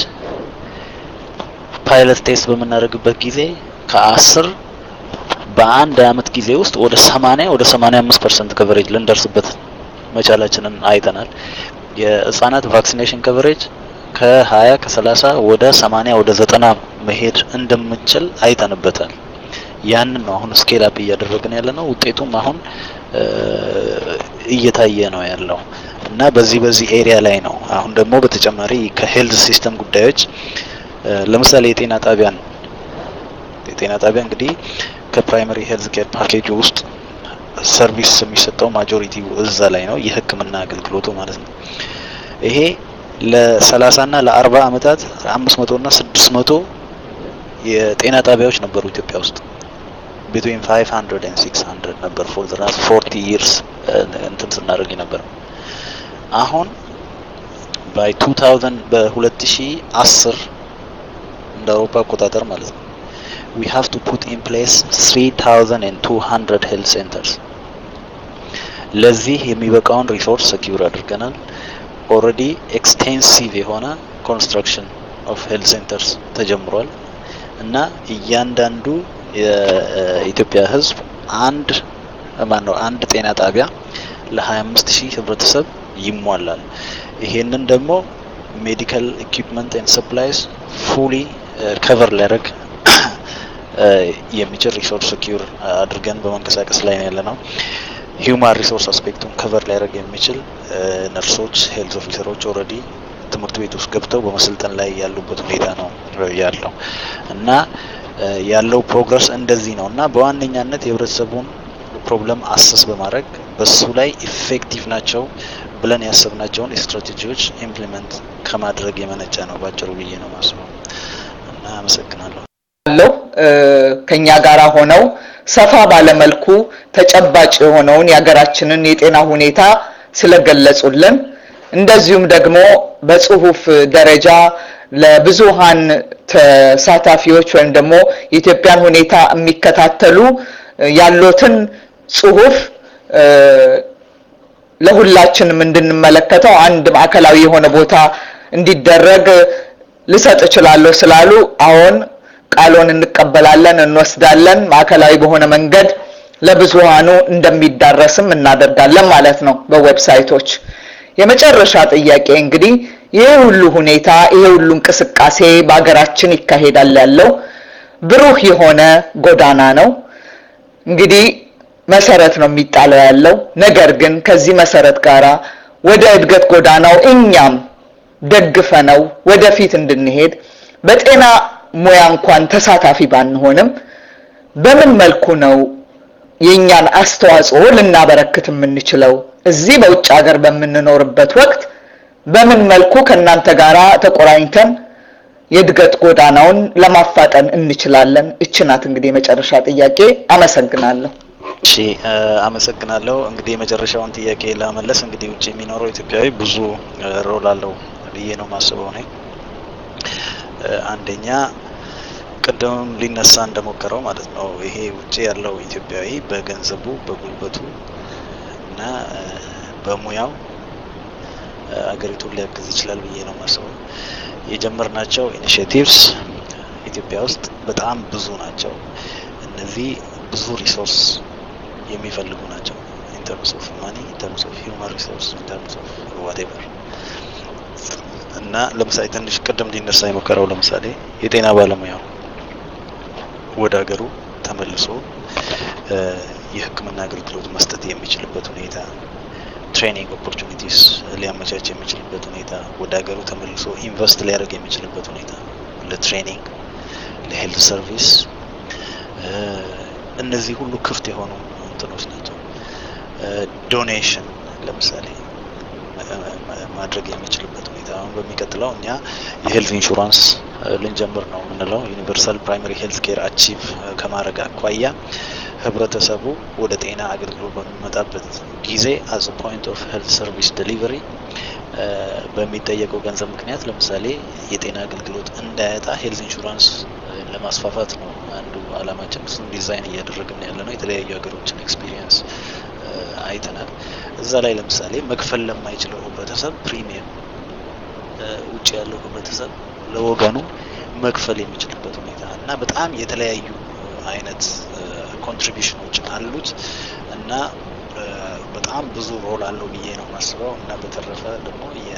ፓይለት ቴስት በምናደርግበት ጊዜ ከአስር በአንድ አመት ጊዜ ውስጥ ወደ 80 ወደ 85 ፐርሰንት ከቨሬጅ ልንደርስበት መቻላችንን አይተናል። የህጻናት ቫክሲኔሽን ከቨሬጅ ከ20 ከ30 ወደ 80 ወደ 90 መሄድ እንደምንችል አይተንበታል። ያንን ነው አሁን ስኬል አፕ እያደረግን ያለ ነው። ውጤቱም አሁን እየታየ ነው ያለው እና በዚህ በዚህ ኤሪያ ላይ ነው። አሁን ደግሞ በተጨማሪ ከሄልዝ ሲስተም ጉዳዮች ለምሳሌ የጤና ጣቢያን የጤና ጣቢያ እንግዲህ ከፕራይመሪ ሄልዝ ኬር ፓኬጅ ውስጥ ሰርቪስ የሚሰጠው ማጆሪቲ እዛ ላይ ነው የህክምና አገልግሎቱ ማለት ነው። ይሄ ለሰላሳ ና ለአርባ አመታት አምስት መቶ ና ስድስት መቶ የጤና ጣቢያዎች ነበሩ ኢትዮጵያ ውስጥ ቢትዊን ፋይቭ ሀንድረድ ኤንድ ሲክስ ሀንድረድ ነበር ፎር ዘ ላስት ፎርቲ ይርስ እንትን ስናደርግ ነበር። አሁን ባይ ቱ ታውዘንድ በሁለት ሺ አስር እንደ አውሮፓ አቆጣጠር ማለት ነው we have to put in place 3200 health centers ለዚህ የሚበቃውን ሪሶርስ ሰኪዩር አድርገናል ኦልሬዲ ኤክስቴንሲቭ የሆነ ኮንስትራክሽን ኦፍ ሄልት ሴንተርስ ተጀምሯል እና እያንዳንዱ የኢትዮጵያ ህዝብ አንድ ማን ነው አንድ ጤና ጣቢያ ለ25 ሺህ ህብረተሰብ ይሟላል ይሄንን ደግሞ ሜዲካል ኢኩፕመንት ኤንድ ሰፕላይስ ፉሊ ከቨር ሊያደርግ የሚችል ሪሶርስ ሴኪዩር አድርገን በመንቀሳቀስ ላይ ነው ያለ ነው። ሂውማን ሪሶርስ አስፔክቱን ከቨር ሊያደርግ የሚችል ነርሶች፣ ሄልዝ ኦፊሰሮች ኦልሬዲ ትምህርት ቤት ውስጥ ገብተው በመሰልጠን ላይ ያሉበት ሁኔታ ነው ያለው እና ያለው ፕሮግረስ እንደዚህ ነው እና በዋነኛነት የህብረተሰቡን ፕሮብለም አሰስ በማድረግ በሱ ላይ ኢፌክቲቭ ናቸው ብለን ያሰብናቸውን ስትራቴጂዎች ኢምፕሊመንት ከማድረግ የመነጨ ነው ባጭሩ ብዬ ነው ማስበው እና አመሰግናለሁ። ያለው ከኛ ጋር ሆነው ሰፋ ባለመልኩ ተጨባጭ የሆነውን የሀገራችንን የጤና ሁኔታ ስለገለጹልን እንደዚሁም ደግሞ በጽሁፍ ደረጃ ለብዙሃን ተሳታፊዎች ወይም ደግሞ የኢትዮጵያን ሁኔታ የሚከታተሉ ያሉትን ጽሁፍ ለሁላችንም እንድንመለከተው አንድ ማዕከላዊ የሆነ ቦታ እንዲደረግ ልሰጥ እችላለሁ ስላሉ አሁን ቃሎን እንቀበላለን፣ እንወስዳለን። ማዕከላዊ በሆነ መንገድ ለብዙሃኑ እንደሚዳረስም እናደርጋለን ማለት ነው በዌብሳይቶች። የመጨረሻ ጥያቄ እንግዲህ ይህ ሁሉ ሁኔታ ይህ ሁሉ እንቅስቃሴ በሀገራችን ይካሄዳል ያለው ብሩህ የሆነ ጎዳና ነው። እንግዲህ መሰረት ነው የሚጣለው ያለው። ነገር ግን ከዚህ መሰረት ጋር ወደ እድገት ጎዳናው እኛም ደግፈነው ወደፊት እንድንሄድ በጤና ሙያ እንኳን ተሳታፊ ባንሆንም በምን መልኩ ነው የእኛን አስተዋጽኦ ልናበረክት የምንችለው? እዚህ በውጭ ሀገር በምንኖርበት ወቅት በምን መልኩ ከእናንተ ጋር ተቆራኝተን የእድገት ጎዳናውን ለማፋጠን እንችላለን? እች ናት እንግዲህ የመጨረሻ ጥያቄ። አመሰግናለሁ። እሺ አመሰግናለሁ። እንግዲህ የመጨረሻውን ጥያቄ ለመመለስ እንግዲህ ውጭ የሚኖረው ኢትዮጵያዊ ብዙ ሮል አለው ብዬ ነው ማስበው እኔ አንደኛ ቅድም ሊነሳ እንደሞከረው ማለት ነው ይሄ ውጭ ያለው ኢትዮጵያዊ በገንዘቡ በጉልበቱ እና በሙያው አገሪቱን ሊያግዝ ይችላል ብዬ ነው ማስበው። የጀመርናቸው ኢኒሽቲቭስ ኢትዮጵያ ውስጥ በጣም ብዙ ናቸው። እነዚህ ብዙ ሪሶርስ የሚፈልጉ ናቸው። ኢንተርምስ ኦፍ ማኒ፣ ኢንተርምስ ኦፍ ሂውማን ሪሶርስ፣ ኢንተርምስ ኦፍ ዋቴቨር እና ለምሳሌ ትንሽ ቅድም ሊነሳ የሞከረው ለምሳሌ የጤና ባለሙያው ወደ ሀገሩ ተመልሶ የሕክምና አገልግሎት መስጠት የሚችልበት ሁኔታ ትሬኒንግ ኦፖርቹኒቲስ ሊያመቻች የሚችልበት ሁኔታ ወደ ሀገሩ ተመልሶ ኢንቨስት ሊያደርግ የሚችልበት ሁኔታ ለትሬኒንግ፣ ለሄልት ሰርቪስ እነዚህ ሁሉ ክፍት የሆኑ እንትኖች ናቸው። ዶኔሽን ለምሳሌ ማድረግ የሚችልበት ሁኔታ አሁን በሚቀጥለው እኛ የሄልት ኢንሹራንስ ልንጀምር ነው የምንለው ዩኒቨርሳል ፕራይመሪ ሄልት ኬር አቺቭ ከማድረግ አኳያ ህብረተሰቡ ወደ ጤና አገልግሎት በሚመጣበት ጊዜ አዝ ፖይንት ኦፍ ሄልት ሰርቪስ ዴሊቨሪ በሚጠየቀው ገንዘብ ምክንያት ለምሳሌ የጤና አገልግሎት እንዳያጣ ሄልት ኢንሹራንስ ለማስፋፋት ነው አንዱ አላማችን። እሱም ዲዛይን እያደረግን ያለ ነው። የተለያዩ ሀገሮችን ኤክስፒሪየንስ አይተናል። እዛ ላይ ለምሳሌ መክፈል ለማይችለው ህብረተሰብ ፕሪሚየም ውጭ ያለው ህብረተሰብ ለወገኑ መክፈል የሚችልበት ሁኔታ እና በጣም የተለያዩ አይነት ኮንትሪቢሽኖች አሉት እና በጣም ብዙ ሮል አለው ብዬ ነው የማስበው እና በተረፈ ደግሞ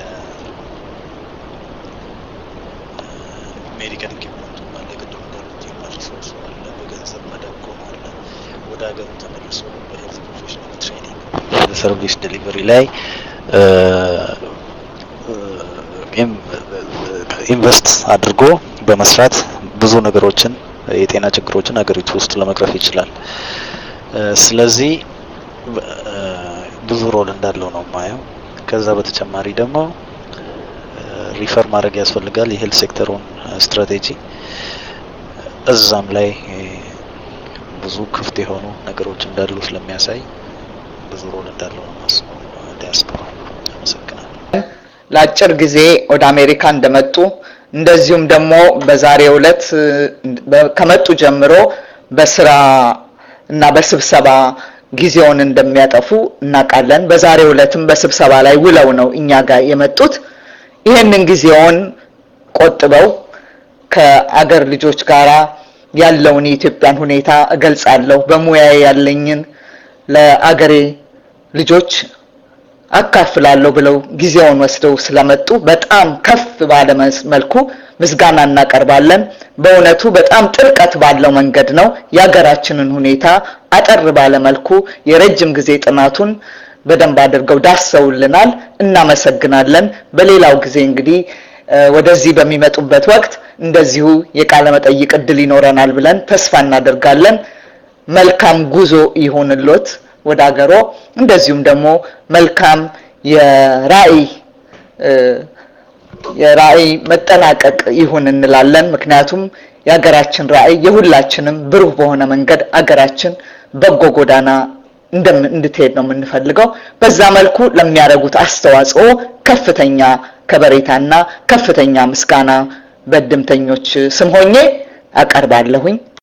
የሜዲካል ኢኩፕመንቱ አለ፣ ቅድም እንዳሉት ሂውማን ሪሶርስ አለ፣ በገንዘብ መደጎም አለ፣ ወደ ሀገሩ ተመልሶ በሄልት ፕሮፌሽናል ትሬኒንግ ሰርቪስ ዴሊቨሪ ላይ ኢንቨስት አድርጎ በመስራት ብዙ ነገሮችን የጤና ችግሮችን ሀገሪቱ ውስጥ ለመቅረፍ ይችላል። ስለዚህ ብዙ ሮል እንዳለው ነው የማየው። ከዛ በተጨማሪ ደግሞ ሪፈር ማድረግ ያስፈልጋል የሄልት ሴክተሩን ስትራቴጂ እዛም ላይ ብዙ ክፍት የሆኑ ነገሮች እንዳሉ ስለሚያሳይ ብዙ ሮል እንዳለው ነው ማስበው ዲያስፖራ። አመሰግናለሁ። ለአጭር ጊዜ ወደ አሜሪካ እንደመጡ እንደዚሁም ደግሞ በዛሬው ዕለት ከመጡ ጀምሮ በስራ እና በስብሰባ ጊዜውን እንደሚያጠፉ እናውቃለን። በዛሬው ዕለትም በስብሰባ ላይ ውለው ነው እኛ ጋር የመጡት። ይህንን ጊዜውን ቆጥበው ከአገር ልጆች ጋራ ያለውን የኢትዮጵያን ሁኔታ እገልጻለሁ፣ በሙያዬ ያለኝን ለአገሬ ልጆች አካፍላለሁ ብለው ጊዜውን ወስደው ስለመጡ በጣም ከፍ ባለ መልኩ ምስጋና እናቀርባለን። በእውነቱ በጣም ጥልቀት ባለው መንገድ ነው የሀገራችንን ሁኔታ አጠር ባለ መልኩ የረጅም ጊዜ ጥናቱን በደንብ አድርገው ዳሰውልናል። እናመሰግናለን። በሌላው ጊዜ እንግዲህ ወደዚህ በሚመጡበት ወቅት እንደዚሁ የቃለ መጠይቅ እድል ይኖረናል ብለን ተስፋ እናደርጋለን። መልካም ጉዞ ይሁንሎት ወደ ሀገሮ። እንደዚሁም ደግሞ መልካም የራእይ የራእይ መጠናቀቅ ይሁን እንላለን። ምክንያቱም የሀገራችን ራእይ የሁላችንም ብሩህ በሆነ መንገድ አገራችን በጎ ጎዳና እንድትሄድ ነው የምንፈልገው። በዛ መልኩ ለሚያደርጉት አስተዋጽኦ ከፍተኛ ከበሬታና ከፍተኛ ምስጋና በእድምተኞች ስም ሆኜ አቀርባለሁኝ።